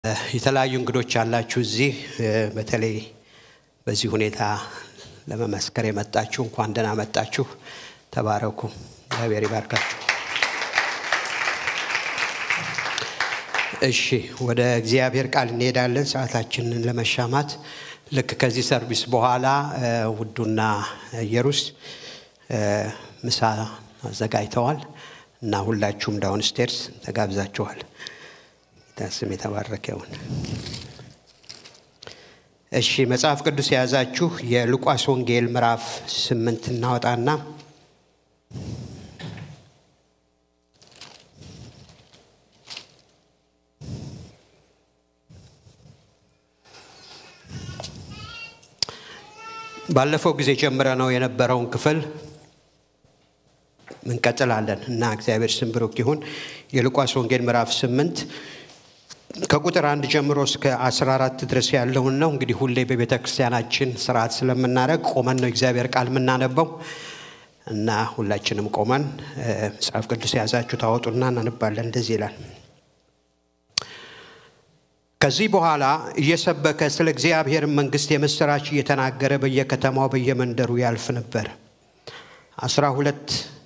የተለያዩ እንግዶች ያላችሁ እዚህ በተለይ በዚህ ሁኔታ ለመመስከር የመጣችሁ እንኳን ደህና መጣችሁ። ተባረኩ። እግዚአብሔር ይባርካችሁ። እሺ፣ ወደ እግዚአብሔር ቃል እንሄዳለን። ሰዓታችንን ለመሻማት ልክ ከዚህ ሰርቪስ በኋላ ውዱና ኢየሩስ ምሳ አዘጋጅተዋል እና ሁላችሁም ዳውን ስቴርስ ተጋብዛችኋል። ጌታ ስም የተባረከ ይሁን። እሺ መጽሐፍ ቅዱስ የያዛችሁ የሉቃስ ወንጌል ምዕራፍ ስምንት እናወጣና ባለፈው ጊዜ ጀምረ ነው የነበረውን ክፍል እንቀጥላለን እና እግዚአብሔር ስም ብሩክ ይሁን። የሉቃስ ወንጌል ምዕራፍ ስምንት ከቁጥር አንድ ጀምሮ እስከ 14 ድረስ ያለውን ነው። እንግዲህ ሁሌ በቤተ ክርስቲያናችን ስርዓት ስለምናደርግ ቆመን ነው እግዚአብሔር ቃል የምናነበው እና ሁላችንም ቆመን መጽሐፍ ቅዱስ የያዛችሁ ታወጡና እናነባለን። እንደዚህ ይላል። ከዚህ በኋላ እየሰበከ ስለ እግዚአብሔር መንግሥት የምሥራች እየተናገረ በየከተማው በየመንደሩ ያልፍ ነበር። አስራ ሁለት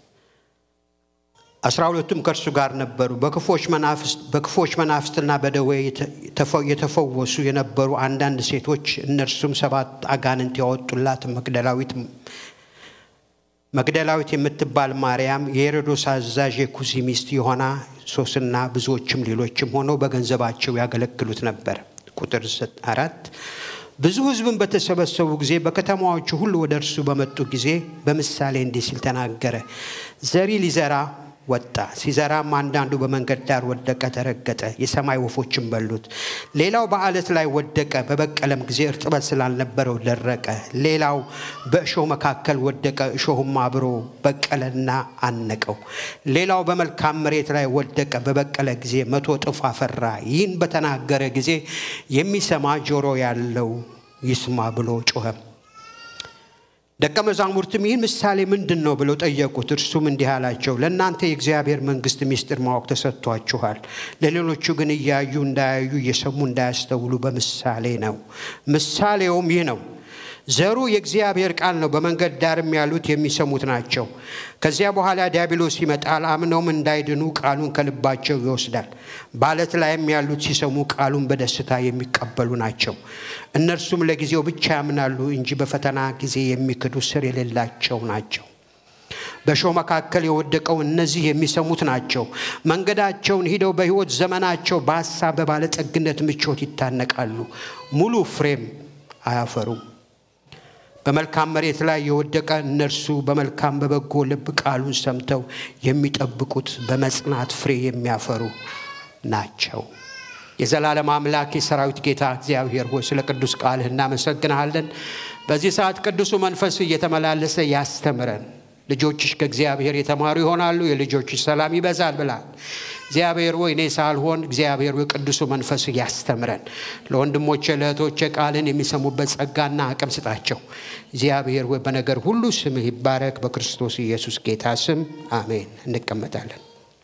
አስራ ሁለቱም ከእርሱ ጋር ነበሩ። በክፎች መናፍስትና በደዌ የተፈወሱ የነበሩ አንዳንድ ሴቶች እነርሱም ሰባት አጋንንት ያወጡላት መግደላዊት መግደላዊት የምትባል ማርያም፣ የሄሮዶስ አዛዥ የኩሲ ሚስት የሆና ሶስና ብዙዎችም ሌሎችም ሆነው በገንዘባቸው ያገለግሉት ነበር። ቁጥር አራት ብዙ ሕዝብን በተሰበሰቡ ጊዜ በከተማዎቹ ሁሉ ወደ እርሱ በመጡ ጊዜ በምሳሌ እንዲህ ሲል ተናገረ። ዘሪ ሊዘራ ወጣ። ሲዘራም አንዳንዱ በመንገድ ዳር ወደቀ፣ ተረገጠ፣ የሰማይ ወፎችን በሉት። ሌላው በአለት ላይ ወደቀ፣ በበቀለም ጊዜ እርጥበት ስላልነበረው ደረቀ። ሌላው በእሾህ መካከል ወደቀ፣ እሾሁም አብሮ በቀለና አነቀው። ሌላው በመልካም መሬት ላይ ወደቀ፣ በበቀለ ጊዜ መቶ እጥፍ አፈራ። ይህን በተናገረ ጊዜ የሚሰማ ጆሮ ያለው ይስማ ብሎ ጮኸ። ደቀ መዛሙርትም ይህን ምሳሌ ምንድን ነው ብለው ጠየቁት። እርሱም እንዲህ አላቸው፣ ለእናንተ የእግዚአብሔር መንግሥት ምስጢር ማወቅ ተሰጥቷችኋል። ለሌሎቹ ግን እያዩ እንዳያዩ እየሰሙ እንዳያስተውሉ በምሳሌ ነው። ምሳሌውም ይህ ነው። ዘሩ የእግዚአብሔር ቃል ነው። በመንገድ ዳርም ያሉት የሚሰሙት ናቸው። ከዚያ በኋላ ዲያብሎስ ይመጣል፣ አምነውም እንዳይድኑ ቃሉን ከልባቸው ይወስዳል። በዓለት ላይም ያሉት ሲሰሙ ቃሉን በደስታ የሚቀበሉ ናቸው። እነርሱም ለጊዜው ብቻ ያምናሉ እንጂ በፈተና ጊዜ የሚክዱ ስር የሌላቸው ናቸው። በእሾህ መካከል የወደቀው እነዚህ የሚሰሙት ናቸው። መንገዳቸውን ሂደው በሕይወት ዘመናቸው በሐሳብ በባለጠግነት ምቾት ይታነቃሉ፣ ሙሉ ፍሬም አያፈሩም። በመልካም መሬት ላይ የወደቀ እነርሱ በመልካም በበጎ ልብ ቃሉን ሰምተው የሚጠብቁት በመጽናት ፍሬ የሚያፈሩ ናቸው። የዘላለም አምላክ የሰራዊት ጌታ እግዚአብሔር ሆይ ስለ ቅዱስ ቃልህ እናመሰግንሃለን። በዚህ ሰዓት ቅዱሱ መንፈስ እየተመላለሰ ያስተምረን። ልጆችሽ ከእግዚአብሔር የተማሩ ይሆናሉ፣ የልጆችሽ ሰላም ይበዛል ብላል። እግዚአብሔር ሆይ እኔ ሳልሆን እግዚአብሔር ሆይ ቅዱሱ መንፈስ ያስተምረን። ለወንድሞቼ ለእህቶቼ ቃልን የሚሰሙበት ጸጋና አቅም ስጣቸው። እግዚአብሔር ሆይ በነገር ሁሉ ስምህ ይባረክ። በክርስቶስ ኢየሱስ ጌታ ስም አሜን። እንቀመጣለን።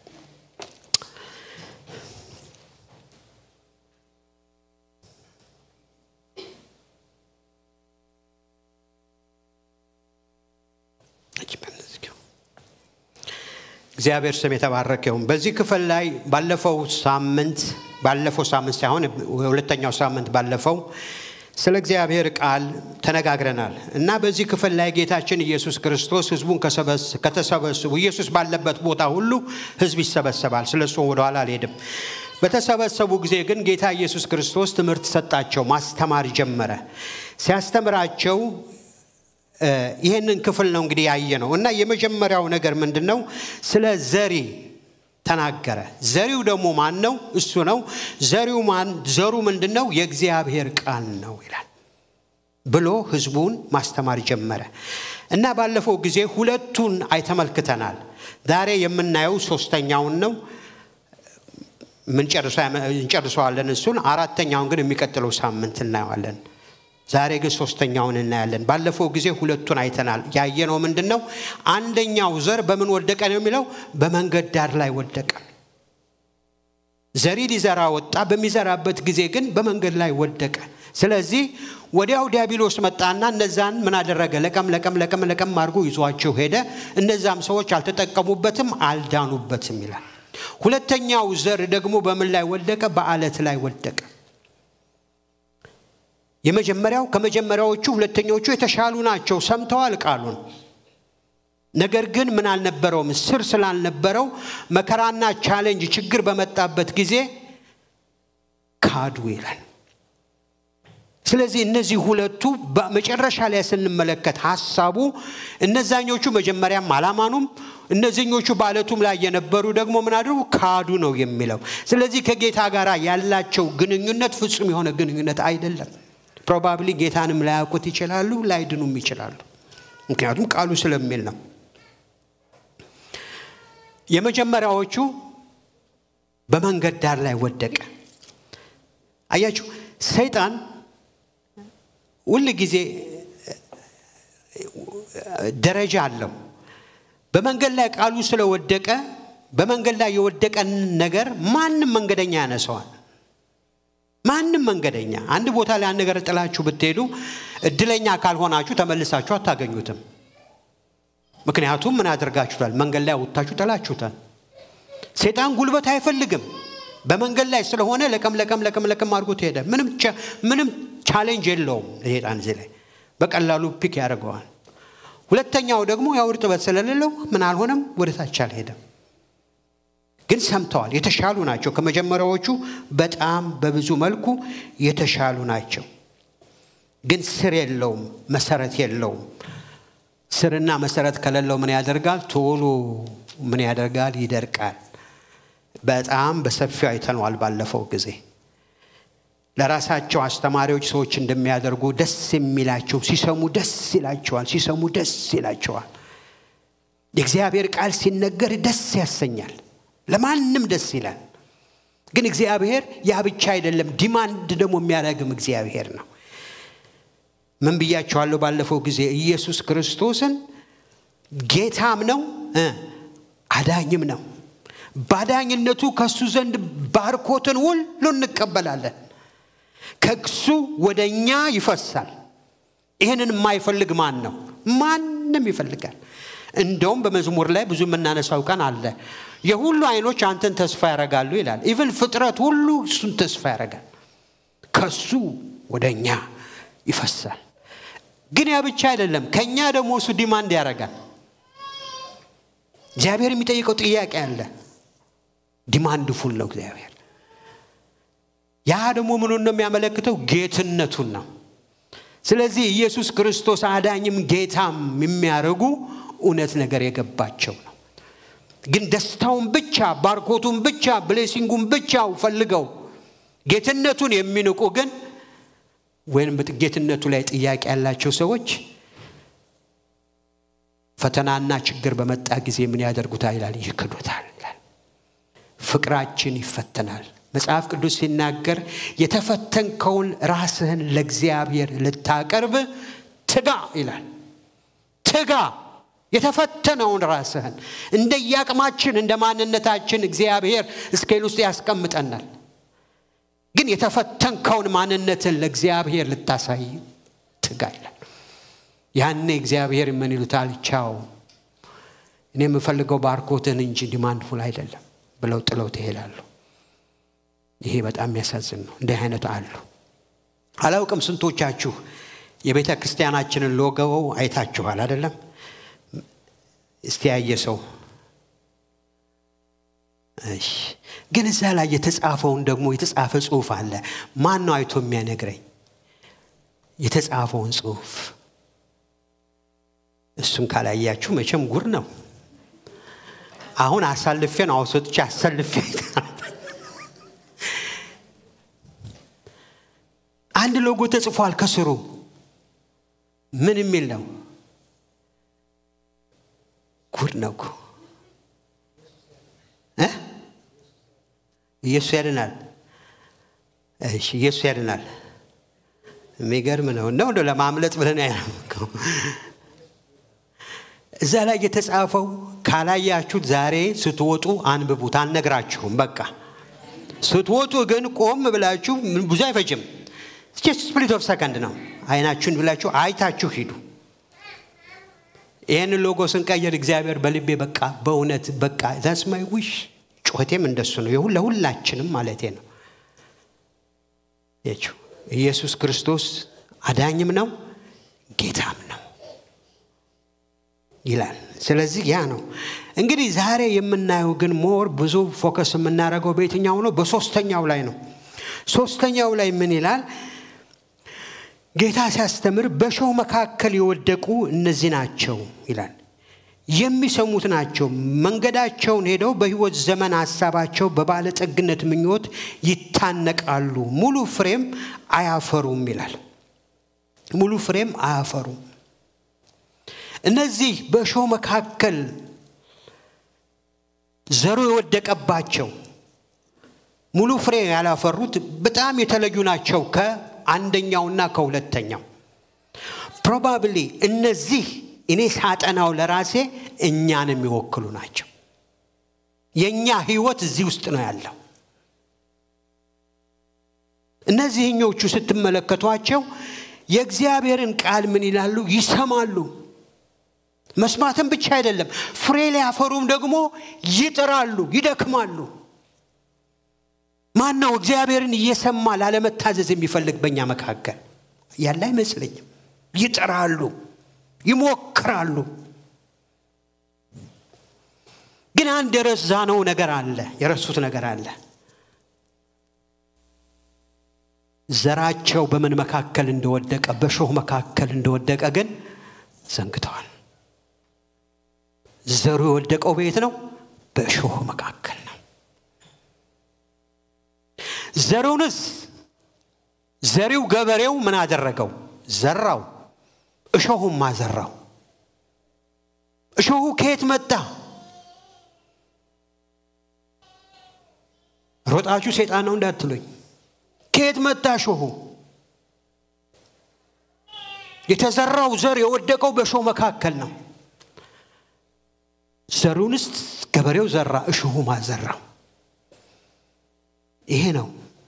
እግዚአብሔር ስም የተባረከ ይሁን። በዚህ ክፍል ላይ ባለፈው ሳምንት ባለፈው ሳምንት ሳይሆን ሁለተኛው ሳምንት ባለፈው ስለ እግዚአብሔር ቃል ተነጋግረናል እና በዚህ ክፍል ላይ ጌታችን ኢየሱስ ክርስቶስ ህዝቡን ከተሰበስቡ ኢየሱስ ባለበት ቦታ ሁሉ ህዝብ ይሰበሰባል። ስለ እሱ ወደኋላ አልሄድም። በተሰበሰቡ ጊዜ ግን ጌታ ኢየሱስ ክርስቶስ ትምህርት ሰጣቸው፣ ማስተማር ጀመረ። ሲያስተምራቸው ይህንን ክፍል ነው እንግዲህ ያየ ነው እና የመጀመሪያው ነገር ምንድን ነው? ስለ ዘሪ ተናገረ። ዘሪው ደግሞ ማን ነው? እሱ ነው። ዘሪው ማን? ዘሩ ምንድን ነው? የእግዚአብሔር ቃል ነው ይላል ብሎ ህዝቡን ማስተማር ጀመረ እና ባለፈው ጊዜ ሁለቱን አይተመልክተናል። ዛሬ የምናየው ሶስተኛውን ነው። እንጨርሰዋለን እሱን። አራተኛውን ግን የሚቀጥለው ሳምንት እናየዋለን። ዛሬ ግን ሶስተኛውን እናያለን። ባለፈው ጊዜ ሁለቱን አይተናል። ያየነው ምንድን ነው? አንደኛው ዘር በምን ወደቀ ነው የሚለው? በመንገድ ዳር ላይ ወደቀ። ዘሪ ሊዘራ ወጣ። በሚዘራበት ጊዜ ግን በመንገድ ላይ ወደቀ። ስለዚህ ወዲያው ዲያብሎስ መጣና እነዛን ምን አደረገ? ለቀም ለቀም ለቀም ለቀም አድርጎ ይዟቸው ሄደ። እነዛም ሰዎች አልተጠቀሙበትም፣ አልዳኑበትም ይላል። ሁለተኛው ዘር ደግሞ በምን ላይ ወደቀ? በአለት ላይ ወደቀ። የመጀመሪያው ከመጀመሪያዎቹ ሁለተኛዎቹ የተሻሉ ናቸው። ሰምተዋል ቃሉን። ነገር ግን ምን አልነበረውም? ስር ስላልነበረው መከራና ቻሌንጅ ችግር በመጣበት ጊዜ ካዱ ይላል። ስለዚህ እነዚህ ሁለቱ በመጨረሻ ላይ ስንመለከት ሀሳቡ እነዛኞቹ መጀመሪያም አላማኑም፣ እነዚህኞቹ በአለቱም ላይ የነበሩ ደግሞ ምን አድርጉ ካዱ ነው የሚለው። ስለዚህ ከጌታ ጋር ያላቸው ግንኙነት ፍጹም የሆነ ግንኙነት አይደለም። ፕሮባብሊ ጌታንም ላያውቁት ይችላሉ፣ ላይድኑም ይችላሉ። ምክንያቱም ቃሉ ስለሚል ነው። የመጀመሪያዎቹ በመንገድ ዳር ላይ ወደቀ። አያችሁ ሰይጣን ሁል ጊዜ ደረጃ አለው። በመንገድ ላይ ቃሉ ስለወደቀ በመንገድ ላይ የወደቀን ነገር ማንም መንገደኛ ያነሰዋል። ማንም መንገደኛ አንድ ቦታ ላይ አንድ ነገር ጥላችሁ ብትሄዱ እድለኛ ካልሆናችሁ ተመልሳችሁ አታገኙትም። ምክንያቱም ምን አድርጋችሁታል? መንገድ ላይ ወጥታችሁ ጥላችሁታል። ሴጣን ጉልበት አይፈልግም። በመንገድ ላይ ስለሆነ ለቀም ለቀም ለቀም ለቀም አድርጎት ሄደ። ምንም ቻሌንጅ የለውም ሴጣን እዚህ ላይ በቀላሉ ፒክ ያደርገዋል። ሁለተኛው ደግሞ ያው እርጥበት ስለሌለው ምን አልሆነም፣ ወደ ታች አልሄደም። ግን ሰምተዋል። የተሻሉ ናቸው። ከመጀመሪያዎቹ በጣም በብዙ መልኩ የተሻሉ ናቸው። ግን ስር የለውም፣ መሰረት የለውም። ስርና መሰረት ከሌለው ምን ያደርጋል? ቶሎ ምን ያደርጋል? ይደርቃል። በጣም በሰፊው አይተነዋል ባለፈው ጊዜ። ለራሳቸው አስተማሪዎች ሰዎች እንደሚያደርጉ ደስ የሚላቸው ሲሰሙ ደስ ይላቸዋል፣ ሲሰሙ ደስ ይላቸዋል። የእግዚአብሔር ቃል ሲነገር ደስ ያሰኛል፣ ለማንም ደስ ይላል። ግን እግዚአብሔር ያ ብቻ አይደለም፣ ዲማንድ ደግሞ የሚያደርግም እግዚአብሔር ነው። ምን ብያቸዋለሁ ባለፈው ጊዜ? ኢየሱስ ክርስቶስን ጌታም ነው አዳኝም ነው። ባዳኝነቱ ከእሱ ዘንድ ባርኮትን ሁሉ እንቀበላለን። ከእሱ ወደ እኛ ይፈሳል። ይህንን የማይፈልግ ማን ነው? ማንም ይፈልጋል። እንደውም በመዝሙር ላይ ብዙ የምናነሳው ቀን አለ። የሁሉ አይኖች አንተን ተስፋ ያደርጋሉ ይላል። ኢቨን ፍጥረት ሁሉ እሱን ተስፋ ያደርጋል። ከሱ ወደ እኛ ይፈሳል። ግን ያ ብቻ አይደለም። ከእኛ ደግሞ እሱ ዲማንድ ያደርጋል። እግዚአብሔር የሚጠይቀው ጥያቄ አለ። ዲማንድ ፉል ነው እግዚአብሔር። ያ ደግሞ ምኑን ነው የሚያመለክተው? ጌትነቱን ነው። ስለዚህ ኢየሱስ ክርስቶስ አዳኝም ጌታም የሚያደርጉ እውነት ነገር የገባቸው ነው። ግን ደስታውን ብቻ ባርኮቱን ብቻ ብሌሲንጉን ብቻ ፈልገው ጌትነቱን የሚንቁ ግን ወይም ጌትነቱ ላይ ጥያቄ ያላቸው ሰዎች ፈተናና ችግር በመጣ ጊዜ ምን ያደርጉታል ይላል? ይክዱታል ይላል። ፍቅራችን ይፈተናል። መጽሐፍ ቅዱስ ሲናገር የተፈተንከውን ራስህን ለእግዚአብሔር ልታቀርብ ትጋ ይላል። ትጋ የተፈተነውን ራስህን እንደየአቅማችን እንደ ማንነታችን እግዚአብሔር እስኬል ውስጥ ያስቀምጠናል። ግን የተፈተንከውን ማንነትን ለእግዚአብሔር ልታሳይ ትጋ ይላል። ያኔ እግዚአብሔር ምን ይሉታል? ቻው እኔ የምፈልገው ባርኮትን እንጂ ዲማንድ ፉል አይደለም ብለው ጥለው ትሄዳሉ። ይሄ በጣም የሚያሳዝን ነው። እንዲህ አይነት አሉ። አላውቅም ስንቶቻችሁ የቤተ ክርስቲያናችንን ሎጎ አይታችኋል አይደለም? እስቲ ያየ ሰው እሺ። ግን እዛ ላይ የተጻፈውን ደግሞ የተጻፈ ጽሁፍ አለ። ማን ነው አይቶ የሚያነግረኝ የተጻፈውን ጽሁፍ? እሱን ካላያችሁ መቼም ጉር ነው። አሁን አሳልፌ ነው አውሰጥቼ አሳልፌ አንድ ሎጎ ተጽፏል ከስሩ ምን የሚል ነው? ጉድ ነው እኮ ኢየሱስ ያድናል። እሺ ኢየሱስ ያድናል። የሚገርም ነው። ነው እንደ ለማምለጥ ብለን ያለምከው እዛ ላይ የተጻፈው ካላያችሁት ዛሬ ስትወጡ አንብቡት። አልነግራችሁም። በቃ ስትወጡ ግን ቆም ብላችሁ ብዙ አይፈጅም። ስፕሊት ኦፍ ሰከንድ ነው። አይናችሁን ብላችሁ አይታችሁ ሂዱ። ይህን ሎጎ ስንቀይር እግዚአብሔር በልቤ በቃ በእውነት በቃ ዛስ ማይ ዊሽ ጩኸቴም እንደሱ ነው። ለሁላችንም ማለቴ ነው። የችው ኢየሱስ ክርስቶስ አዳኝም ነው ጌታም ነው ይላል። ስለዚህ ያ ነው እንግዲህ ዛሬ የምናየው ግን ሞር ብዙ ፎከስ የምናደርገው በየትኛው ነው? በሶስተኛው ላይ ነው። ሶስተኛው ላይ ምን ይላል? ጌታ ሲያስተምር በእሾህ መካከል የወደቁ እነዚህ ናቸው ይላል። የሚሰሙት ናቸው። መንገዳቸውን ሄደው በሕይወት ዘመን ሀሳባቸው በባለጠግነት ምኞት ይታነቃሉ፣ ሙሉ ፍሬም አያፈሩም ይላል። ሙሉ ፍሬም አያፈሩም። እነዚህ በእሾህ መካከል ዘሩ የወደቀባቸው ሙሉ ፍሬ ያላፈሩት በጣም የተለዩ ናቸው ከአንደኛውና ከሁለተኛው። ፕሮባብሊ እነዚህ እኔ ሳጠናው ለራሴ እኛን የሚወክሉ ናቸው። የእኛ ህይወት እዚህ ውስጥ ነው ያለው። እነዚህኞቹ ስትመለከቷቸው የእግዚአብሔርን ቃል ምን ይላሉ? ይሰማሉ። መስማትም ብቻ አይደለም፣ ፍሬ ሊያፈሩም ደግሞ ይጥራሉ፣ ይደክማሉ። ማን ነው እግዚአብሔርን እየሰማ ላለመታዘዝ የሚፈልግ በእኛ መካከል ያለ አይመስለኝም። ይጥራሉ፣ ይሞክራሉ። ግን አንድ የረሳነው ነገር አለ፣ የረሱት ነገር አለ። ዘራቸው በምን መካከል እንደወደቀ በሾህ መካከል እንደወደቀ ግን ዘንግተዋል። ዘሩ የወደቀው ቤት ነው፣ በእሾህ መካከል ነው። ዘሩንስ ዘሪው ገበሬው ምን አደረገው? ዘራው። እሾሁም አዘራው። እሾሁ ከየት መጣ? ሮጣችሁ ሴጣን ነው እንዳትሉኝ። ከየት መጣ እሾሁ? የተዘራው ዘር የወደቀው በእሾህ መካከል ነው። ዘሩንስ ገበሬው ዘራ፣ እሾሁ ማዘራው። ይሄ ነው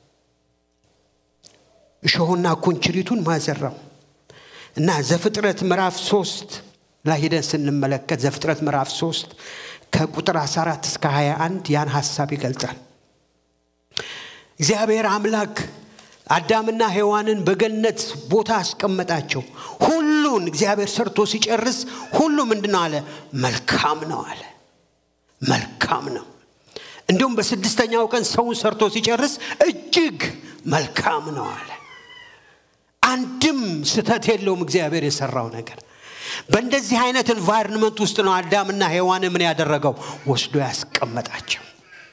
እሾሁና ኩንችሪቱን ማዘራው እና ዘፍጥረት ምዕራፍ ሶስት ላይ ሄደን ስንመለከት ዘፍጥረት ምዕራፍ ሶስት ከቁጥር 14 እስከ 21 ያን ሀሳብ ይገልጻል። እግዚአብሔር አምላክ አዳምና ሔዋንን በገነት ቦታ አስቀመጣቸው። ሁሉን እግዚአብሔር ሰርቶ ሲጨርስ ሁሉ ምንድን ነው አለ? መልካም ነው አለ። መልካም ነው። እንዲሁም በስድስተኛው ቀን ሰውን ሰርቶ ሲጨርስ እጅግ መልካም ነው አለ። አንድም ስተት የለውም እግዚአብሔር የሰራው ነገር። በእንደዚህ አይነት ኤንቫይሮንመንት ውስጥ ነው አዳምና ሔዋን ምን ያደረገው ወስዶ ያስቀመጣቸው።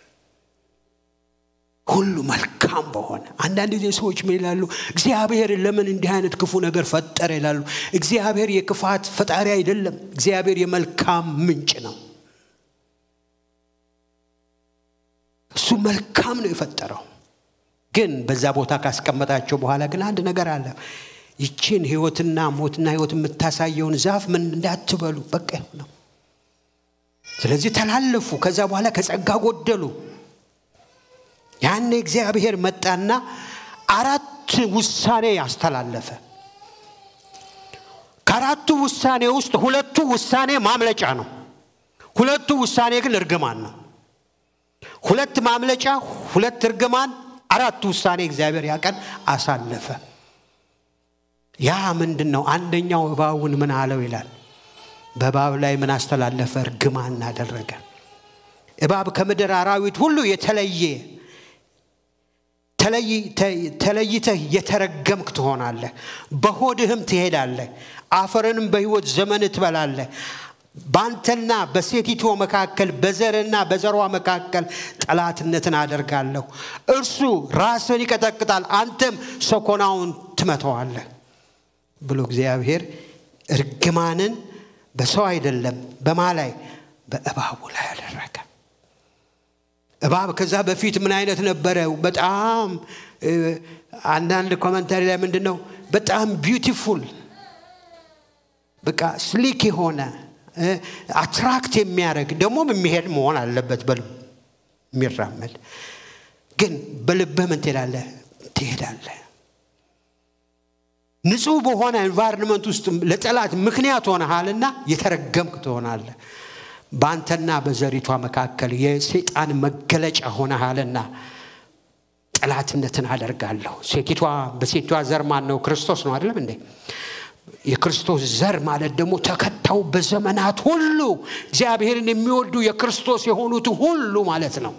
ሁሉ መልካም በሆነ አንዳንድ ጊዜ ሰዎች ምን ይላሉ? እግዚአብሔር ለምን እንዲህ አይነት ክፉ ነገር ፈጠረ ይላሉ። እግዚአብሔር የክፋት ፈጣሪ አይደለም። እግዚአብሔር የመልካም ምንጭ ነው። እሱ መልካም ነው የፈጠረው። ግን በዛ ቦታ ካስቀመጣቸው በኋላ ግን አንድ ነገር አለ። ይችን ህይወትና ሞትና ህይወት የምታሳየውን ዛፍ ምን እንዳትበሉ በቃ ነው። ስለዚህ ተላለፉ። ከዛ በኋላ ከጸጋ ጎደሉ። ያኔ እግዚአብሔር መጣና አራት ውሳኔ ያስተላለፈ። ከአራቱ ውሳኔ ውስጥ ሁለቱ ውሳኔ ማምለጫ ነው። ሁለቱ ውሳኔ ግን እርግማን ነው። ሁለት ማምለጫ፣ ሁለት እርግማን፣ አራት ውሳኔ እግዚአብሔር ያቀን አሳለፈ። ያ ምንድን ነው? አንደኛው እባቡን ምን አለው ይላል። በእባብ ላይ ምን አስተላለፈ? እርግማን አደረገ። እባብ ከምድር አራዊት ሁሉ የተለየ ተለይተህ የተረገምክ ትሆናለህ፣ በሆድህም ትሄዳለህ፣ አፈርንም በሕይወት ዘመን ትበላለህ። በአንተና በሴቲቱ መካከል በዘርና በዘሯ መካከል ጠላትነትን አደርጋለሁ። እርሱ ራስን ይቀጠቅጣል፣ አንተም ሰኮናውን ትመተዋለህ ብሎ እግዚአብሔር እርግማንን በሰው አይደለም በማ ላይ በእባቡ ላይ አደረገ። እባብ ከዛ በፊት ምን አይነት ነበረ? በጣም አንዳንድ ኮመንታሪ ላይ ምንድን ነው በጣም ቢዩቲፉል በቃ ስሊክ የሆነ አትራክት የሚያደርግ ደግሞም የሚሄድ መሆን አለበት በል የሚራመድ ግን በልብህ ምን ትሄዳለህ ትሄዳለህ ንጹህ በሆነ ኤንቫይሮንመንት ውስጥ ለጠላት ምክንያት ሆነሃልና የተረገምክ ትሆናለህ በአንተና በዘሪቷ መካከል የሴጣን መገለጫ ሆነሃልና ጠላትነትን አደርጋለሁ ሴቲቷ በሴቷ ዘር ማን ነው ክርስቶስ ነው አይደለም እንዴ የክርስቶስ ዘር ማለት ደግሞ ተከታው በዘመናት ሁሉ እግዚአብሔርን የሚወዱ የክርስቶስ የሆኑት ሁሉ ማለት ነው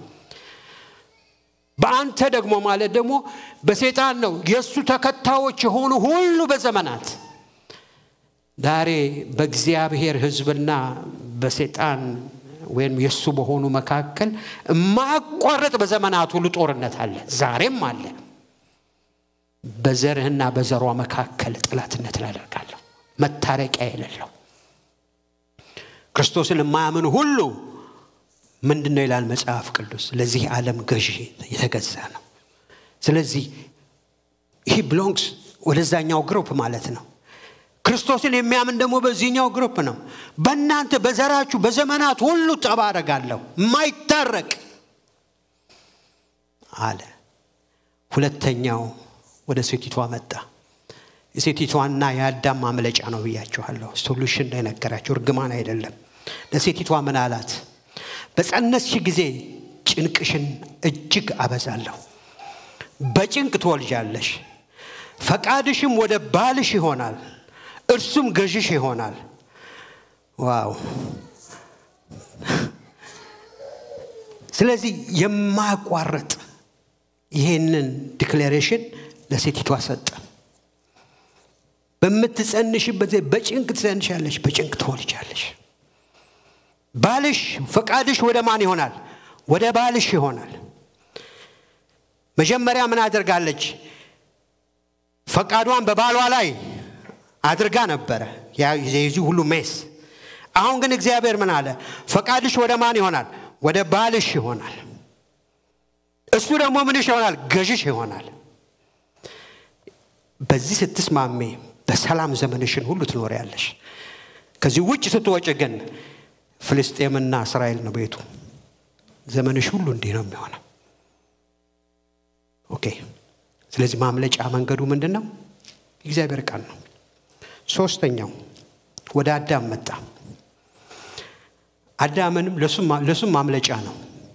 በአንተ ደግሞ ማለት ደግሞ በሴጣን ነው የእሱ ተከታዮች የሆኑ ሁሉ በዘመናት ዛሬ በእግዚአብሔር ህዝብና በሴጣን ወይም የእሱ በሆኑ መካከል የማያቋርጥ በዘመናት ሁሉ ጦርነት አለ ዛሬም አለ በዘርህና በዘሯ መካከል ጥላትነት ላደርጋለሁ መታረቂያ የሌለው ክርስቶስን የማያምን ሁሉ ምንድን ነው ይላል መጽሐፍ ቅዱስ ለዚህ ዓለም ገዢ የተገዛ ነው ስለዚህ ይህ ብሎንግስ ወደዛኛው ግሩፕ ማለት ነው ክርስቶስን የሚያምን ደግሞ በዚህኛው ግሩፕ ነው በእናንተ በዘራችሁ በዘመናት ሁሉ ጠባ አደርጋለሁ ማይታረቅ አለ ሁለተኛው ወደ ሴቲቷ መጣ የሴቲቷና የአዳም ማምለጫ ነው ብያችኋለሁ ሶሉሽን ላይ ነገራቸው እርግማን አይደለም ለሴቲቷ ምን አላት በጸነስሽ ጊዜ ጭንቅሽን እጅግ አበዛለሁ በጭንቅ ትወልጃለሽ ፈቃድሽም ወደ ባልሽ ይሆናል እርሱም ገዥሽ ይሆናል ዋው ስለዚህ የማያቋርጥ ይህንን ዲክሌሬሽን ለሴቲቷ ሰጠ በምትጸንሽበት በጭንቅ ትጸንሻለሽ በጭንቅ ትወልጃለሽ ባልሽ ፈቃድሽ ወደ ማን ይሆናል ወደ ባልሽ ይሆናል መጀመሪያ ምን አድርጋለች ፈቃዷን በባሏ ላይ አድርጋ ነበረ የዚህ ሁሉ ሜስ አሁን ግን እግዚአብሔር ምን አለ ፈቃድሽ ወደ ማን ይሆናል ወደ ባልሽ ይሆናል እሱ ደግሞ ምንሽ ይሆናል ገዥሽ ይሆናል በዚህ ስትስማሜ በሰላም ዘመንሽን ሁሉ ትኖሪያለሽ ከዚህ ውጭ ስትወጭ ግን ፍልስጤምና እስራኤል ነው ቤቱ ዘመንሽ ሁሉ እንዲህ ነው የሚሆነው ኦኬ ስለዚህ ማምለጫ መንገዱ ምንድን ነው እግዚአብሔር ቃል ነው ሶስተኛው ወደ አዳም መጣ አዳምንም ለሱም ማምለጫ ነው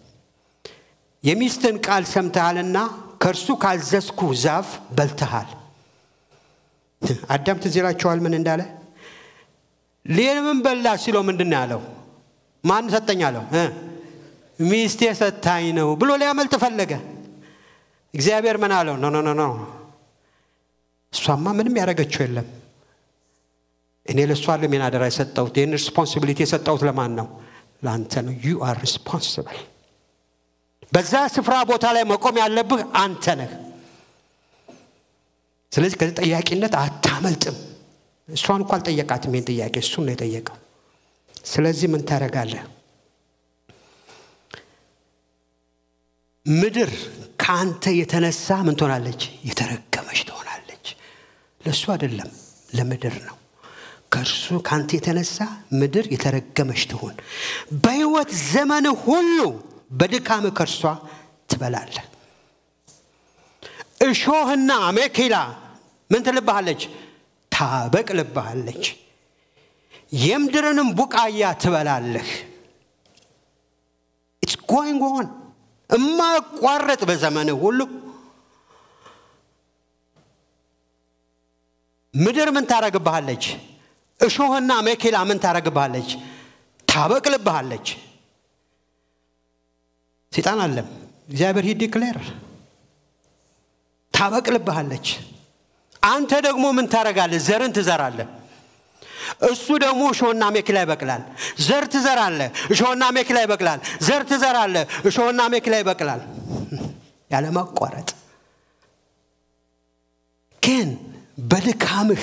የሚስትን ቃል ሰምተሃልና ከእርሱ ካልዘዝኩ ዛፍ በልተሃል አዳም ትዝ ይላችኋል ምን እንዳለ ሌምን በላ ሲለው ምንድን ያለው ማን ሰጠኝ አለው ሚስቴ ሰታኝ ነው ብሎ ሊያመልጥ ፈለገ እግዚአብሔር ምን አለው ኖ ኖ ኖ እሷማ ምንም ያደረገችው የለም እኔ ለእሷ አለም አደራ የሰጠሁት ይህን ሪስፖንሲቢሊቲ የሰጠሁት ለማን ነው ለአንተ ነው ዩ አር ሪስፖንስብል በዛ ስፍራ ቦታ ላይ መቆም ያለብህ አንተ ነህ ስለዚህ ከዚህ ጠያቂነት አታመልጥም እሷን እኮ አልጠየቃትም ይህን ጥያቄ እሱን ነው የጠየቀው ስለዚህ ምን ታደረጋለህ ምድር ከአንተ የተነሳ ምን ትሆናለች የተረገመች ትሆናለች ለእሱ አይደለም ለምድር ነው ከእርሱ ከአንተ የተነሳ ምድር የተረገመች ትሆን በህይወት ዘመን ሁሉ በድካም ከእርሷ ትበላለ እሾህና አሜኬላ ምን ትልብሃለች ታበቅልብሃለች የምድርንም ቡቃያ ትበላለህ ኢትስ ጎይንግ ኦን እማቋረጥ በዘመን ሁሉ ምድር ምን ታረግብሃለች እሾህና መኬላ ምን ታረግብሃለች ታበቅልብሃለች ሴጣን አለም እግዚአብሔር ሂ ዲክሌር ታበቅልብሃለች አንተ ደግሞ ምን ታረጋለህ ዘርን ትዘራለህ እሱ ደግሞ እሾህና ሜክላ ይበቅላል ዘር ትዘራለ እሾህና ሜክላ ይበቅላል ዘር ትዘራለ እሾህና ሜክላ ይበቅላል ያለማቋረጥ ግን በድካምህ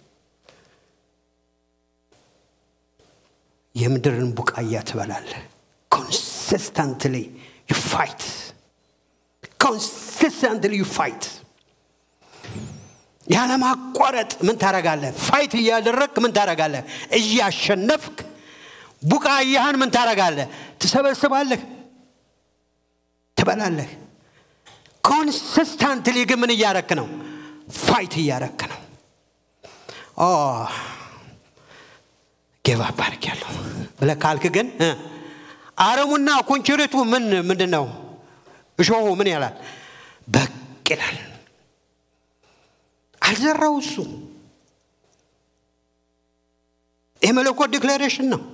የምድርን ቡቃያ ትበላለ ኮንሲስተንትሊ ዩ ፋይት ኮንሲስተንትሊ ዩ ፋይት ያለማቋረጥ ምን ታረጋለ ፋይት እያደረግ ምን ታረጋለ እያሸነፍክ ቡቃያህን ምን ታረጋለ ትሰበስባለህ ትበላለህ ኮንሲስታንትሊ ግን ምን እያረክ ነው ፋይት እያረክ ነው ጌቫ ባርክ ያለው ብለ ካልክ ግን አረሙና ኮንችሬቱ ምን ምንድን ነው እሾሁ ምን ያላል በቅ ይላል አልዘራው እሱ የመለኮት ዲክላሬሽን ነው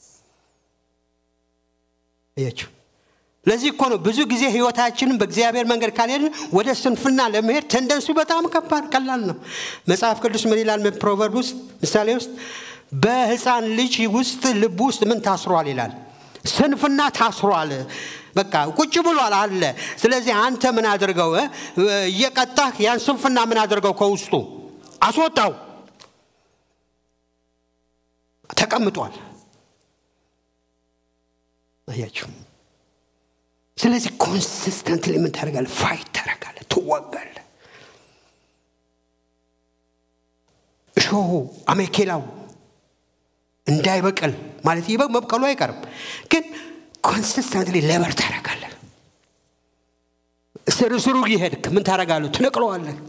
እያችሁ ለዚህ እኮ ነው ብዙ ጊዜ ህይወታችንን በእግዚአብሔር መንገድ ካልሄድን ወደ ስንፍና ለመሄድ ተንደንሱ በጣም ከባድ ቀላል ነው መጽሐፍ ቅዱስ ምን ይላል ፕሮቨርብ ውስጥ ምሳሌ ውስጥ በህፃን ልጅ ውስጥ ልብ ውስጥ ምን ታስሯል ይላል ስንፍና ታስሯል በቃ ቁጭ ብሏል አለ ስለዚህ አንተ ምን አድርገው እየቀጣህ ያን ስንፍና ምን አድርገው ከውስጡ አስወጣው ተቀምጧል አያችሁ ስለዚህ ኮንሲስተንትሊ ምን ታደርጋለ ፋይት ታደርጋለ ትዋጋለ እሾሁ አሜኬላው እንዳይበቅል ማለት ይበ መብቀሉ አይቀርም ግን ኮንሲስተንትሊ ለበር ታደርጋለ ስር ስሩ ይሄድክ ምን ታደርጋሉ ትነቅለዋለህ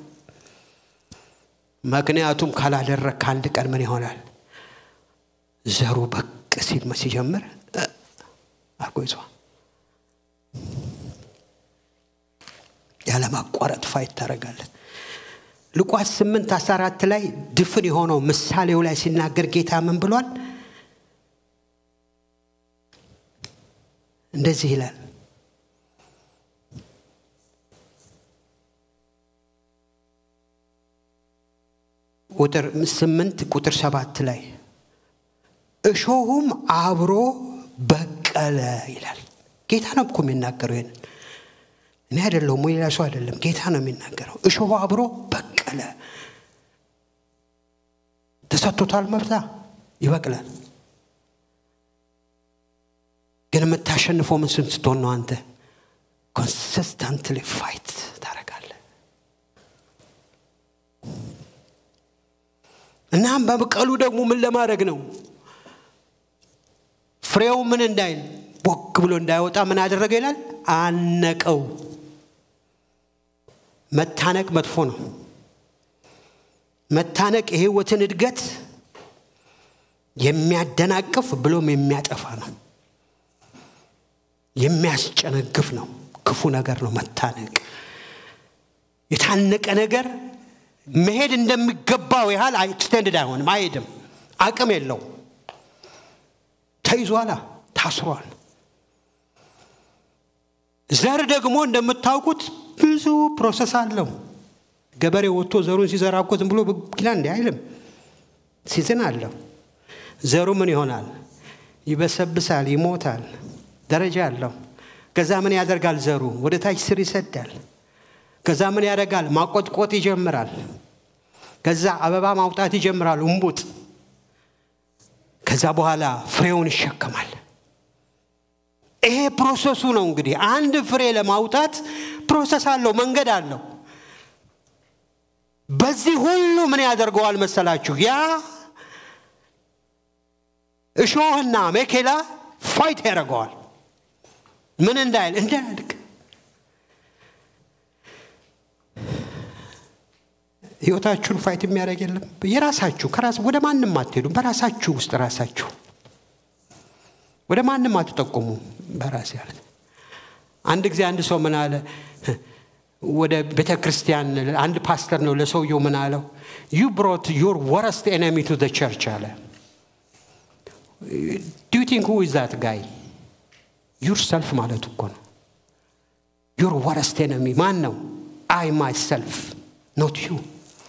ምክንያቱም ካላደረግ ከአንድ ቀን ምን ይሆናል ዘሩ በቅ ሲል ሲጀምር አርጎ ይዟል ያለማቋረጥ ፋይት ታደረጋለ ሉቃስ 8 14 ላይ ድፍን የሆነው ምሳሌው ላይ ሲናገር ጌታ ምን ብሏል እንደዚህ ይላል ቁጥር 8 ቁጥር 7 ላይ እሾሁም አብሮ በቀለ ይላል ጌታ ነው እኮ የሚናገረው ይህንን እኔ አይደለሁም ሌላ ሰው አይደለም ጌታ ነው የሚናገረው እሾሁ አብሮ በቀለ ተሰጥቶታል መብታ ይበቅላል ግን የምታሸንፈው ምን ስትሆን ነው አንተ ኮንሲስተንትሊ ፋይት ታደረጋለ እናም በበቀሉ ደግሞ ምን ለማድረግ ነው ፍሬው ምን እንዳይል ቦክ ብሎ እንዳይወጣ ምን አደረገ ይላል አነቀው መታነቅ መጥፎ ነው መታነቅ የህይወትን እድገት የሚያደናቅፍ ብሎም የሚያጠፋ ነው የሚያስጨነግፍ ነው ክፉ ነገር ነው መታነቅ የታነቀ ነገር መሄድ እንደሚገባው ያህል ኤክስቴንድድ አይሆንም አይሄድም አቅም የለው ተይዟላ ታስሯል ዘር ደግሞ እንደምታውቁት ብዙ ፕሮሰስ አለው ገበሬ ወጥቶ ዘሩን ሲዘራ እኮ ዝም ብሎ ብጊላ እንዲ አይልም ሲዝን አለው ዘሩ ምን ይሆናል ይበሰብሳል ይሞታል ደረጃ አለው ከዛ ምን ያደርጋል ዘሩ ወደ ታች ስር ይሰዳል ከዛ ምን ያደርጋል ማቆጥቆጥ ይጀምራል ከዛ አበባ ማውጣት ይጀምራል እምቡጥ ከዛ በኋላ ፍሬውን ይሸከማል ይሄ ፕሮሰሱ ነው እንግዲህ አንድ ፍሬ ለማውጣት ፕሮሰስ አለው መንገድ አለው በዚህ ሁሉ ምን ያደርገዋል መሰላችሁ ያ እሾህና ሜኬላ ፋይት ያደርገዋል ምን እንዳይል እንዳያድግ ህይወታችሁን ፋይት የሚያደርግ የለም የራሳችሁ ከራስ ወደ ማንም አትሄዱም በራሳችሁ ውስጥ ራሳችሁ ወደ ማንም አትጠቁሙ በራስ ያለ አንድ ጊዜ አንድ ሰው ምን አለ ወደ ቤተ ክርስቲያን አንድ ፓስተር ነው ለሰውየው ምን አለው ዩ ብሮት ዩር ወረስት ኤነሚ ቱ ቸርች አለ ዱ ቲንክ ሁ ኢዝ ዛት ጋይ ዩር ሰልፍ ማለቱ እኮ ነው ዩር ወረስት ኤነሚ ማን ነው አይ ማይ ሰልፍ ኖት ዩ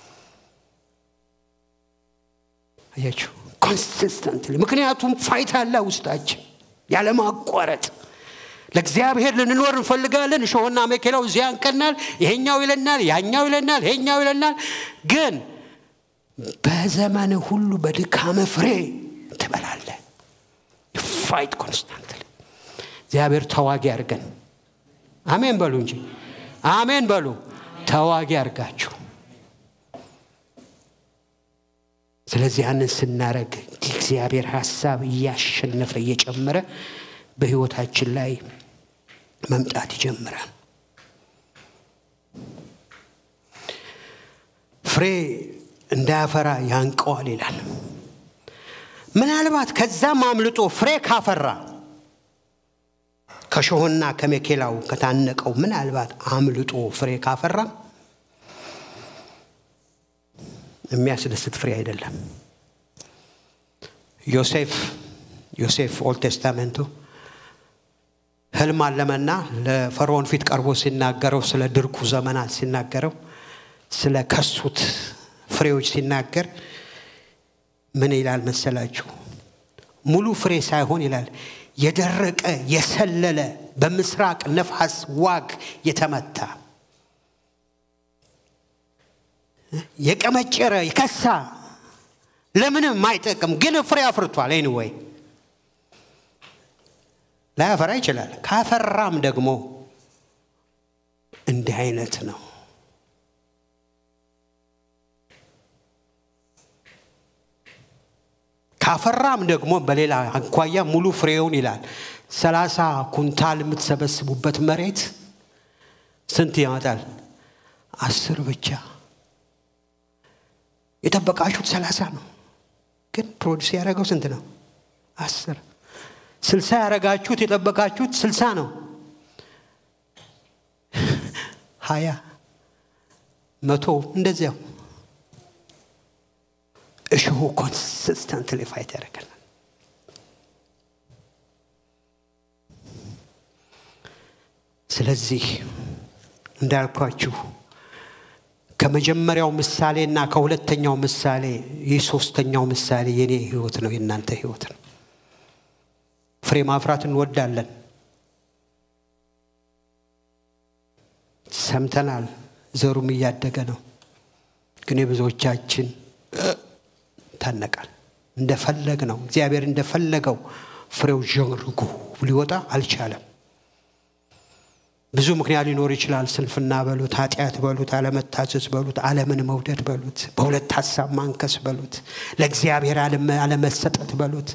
አያችሁ ኮንሲስተንትሊ ምክንያቱም ፋይት አለ ውስጣችን ያለማቋረጥ ለእግዚአብሔር ልንኖር እንፈልጋለን እሾህና መኬላው እዚያ ያንቀናል ይሄኛው ይለናል ያኛው ይለናል ይሄኛው ይለናል ግን በዘመን ሁሉ በድካመ ፍሬ ትበላለ ፋይት ኮንስታንትሊ እግዚአብሔር ተዋጊ አድርገን አሜን በሉ እንጂ አሜን በሉ ተዋጊ አድርጋችሁ ስለዚህ ያንን ስናረግ እግዚአብሔር ሀሳብ እያሸነፈ እየጨመረ በህይወታችን ላይ መምጣት ይጀምራል ፍሬ እንዳያፈራ ያንቀዋል ይላል። ምናልባት ከዛም አምልጦ ፍሬ ካፈራ ከሾህና ከሜኬላው ከታነቀው ምናልባት አምልጦ ፍሬ ካፈራ የሚያስደስት ፍሬ አይደለም። ዮሴፍ ዮሴፍ ኦልድ ቴስታሜንቱ ህልም አለመና ለፈርዖን ፊት ቀርቦ ሲናገረው ስለ ድርቁ ዘመናት ሲናገረው ስለ ከሱት ፍሬዎች ሲናገር ምን ይላል መሰላችሁ? ሙሉ ፍሬ ሳይሆን ይላል የደረቀ የሰለለ በምስራቅ ነፋስ ዋግ የተመታ የቀመጨረ የከሳ ለምንም ማይጠቅም ግን ፍሬ አፍርቷል። ኤኒዌይ ላያፈራ ይችላል። ካፈራም ደግሞ እንዲህ አይነት ነው። ካፈራም ደግሞ በሌላ አኳያ ሙሉ ፍሬውን ይላል ሰላሳ ኩንታል የምትሰበስቡበት መሬት ስንት ያመጣል? አስር ብቻ። የጠበቃችሁት ሰላሳ ነው፣ ግን ፕሮዲስ ያደረገው ስንት ነው? አስር። ስልሳ ያደረጋችሁት የጠበቃችሁት ስልሳ ነው። ሀያ መቶ እንደዚያው እሾሁ ኮንሲስተንትሊ ፋይት ያደርገናል። ስለዚህ እንዳልኳችሁ ከመጀመሪያው ምሳሌና ከሁለተኛው ምሳሌ ይህ ሶስተኛው ምሳሌ የኔ ህይወት ነው፣ የእናንተ ህይወት ነው። ፍሬ ማፍራት እንወዳለን፣ ሰምተናል፣ ዘሩም እያደገ ነው። ግን የብዙዎቻችን ታነቃል። እንደፈለግ ነው እግዚአብሔር እንደፈለገው ፍሬው ዠርጎ ሊወጣ አልቻለም። ብዙ ምክንያት ሊኖር ይችላል። ስንፍና በሉት፣ ኃጢአት በሉት፣ አለመታዘዝ በሉት፣ አለምን መውደድ በሉት፣ በሁለት ሀሳብ ማንከስ በሉት፣ ለእግዚአብሔር አለመሰጠት በሉት።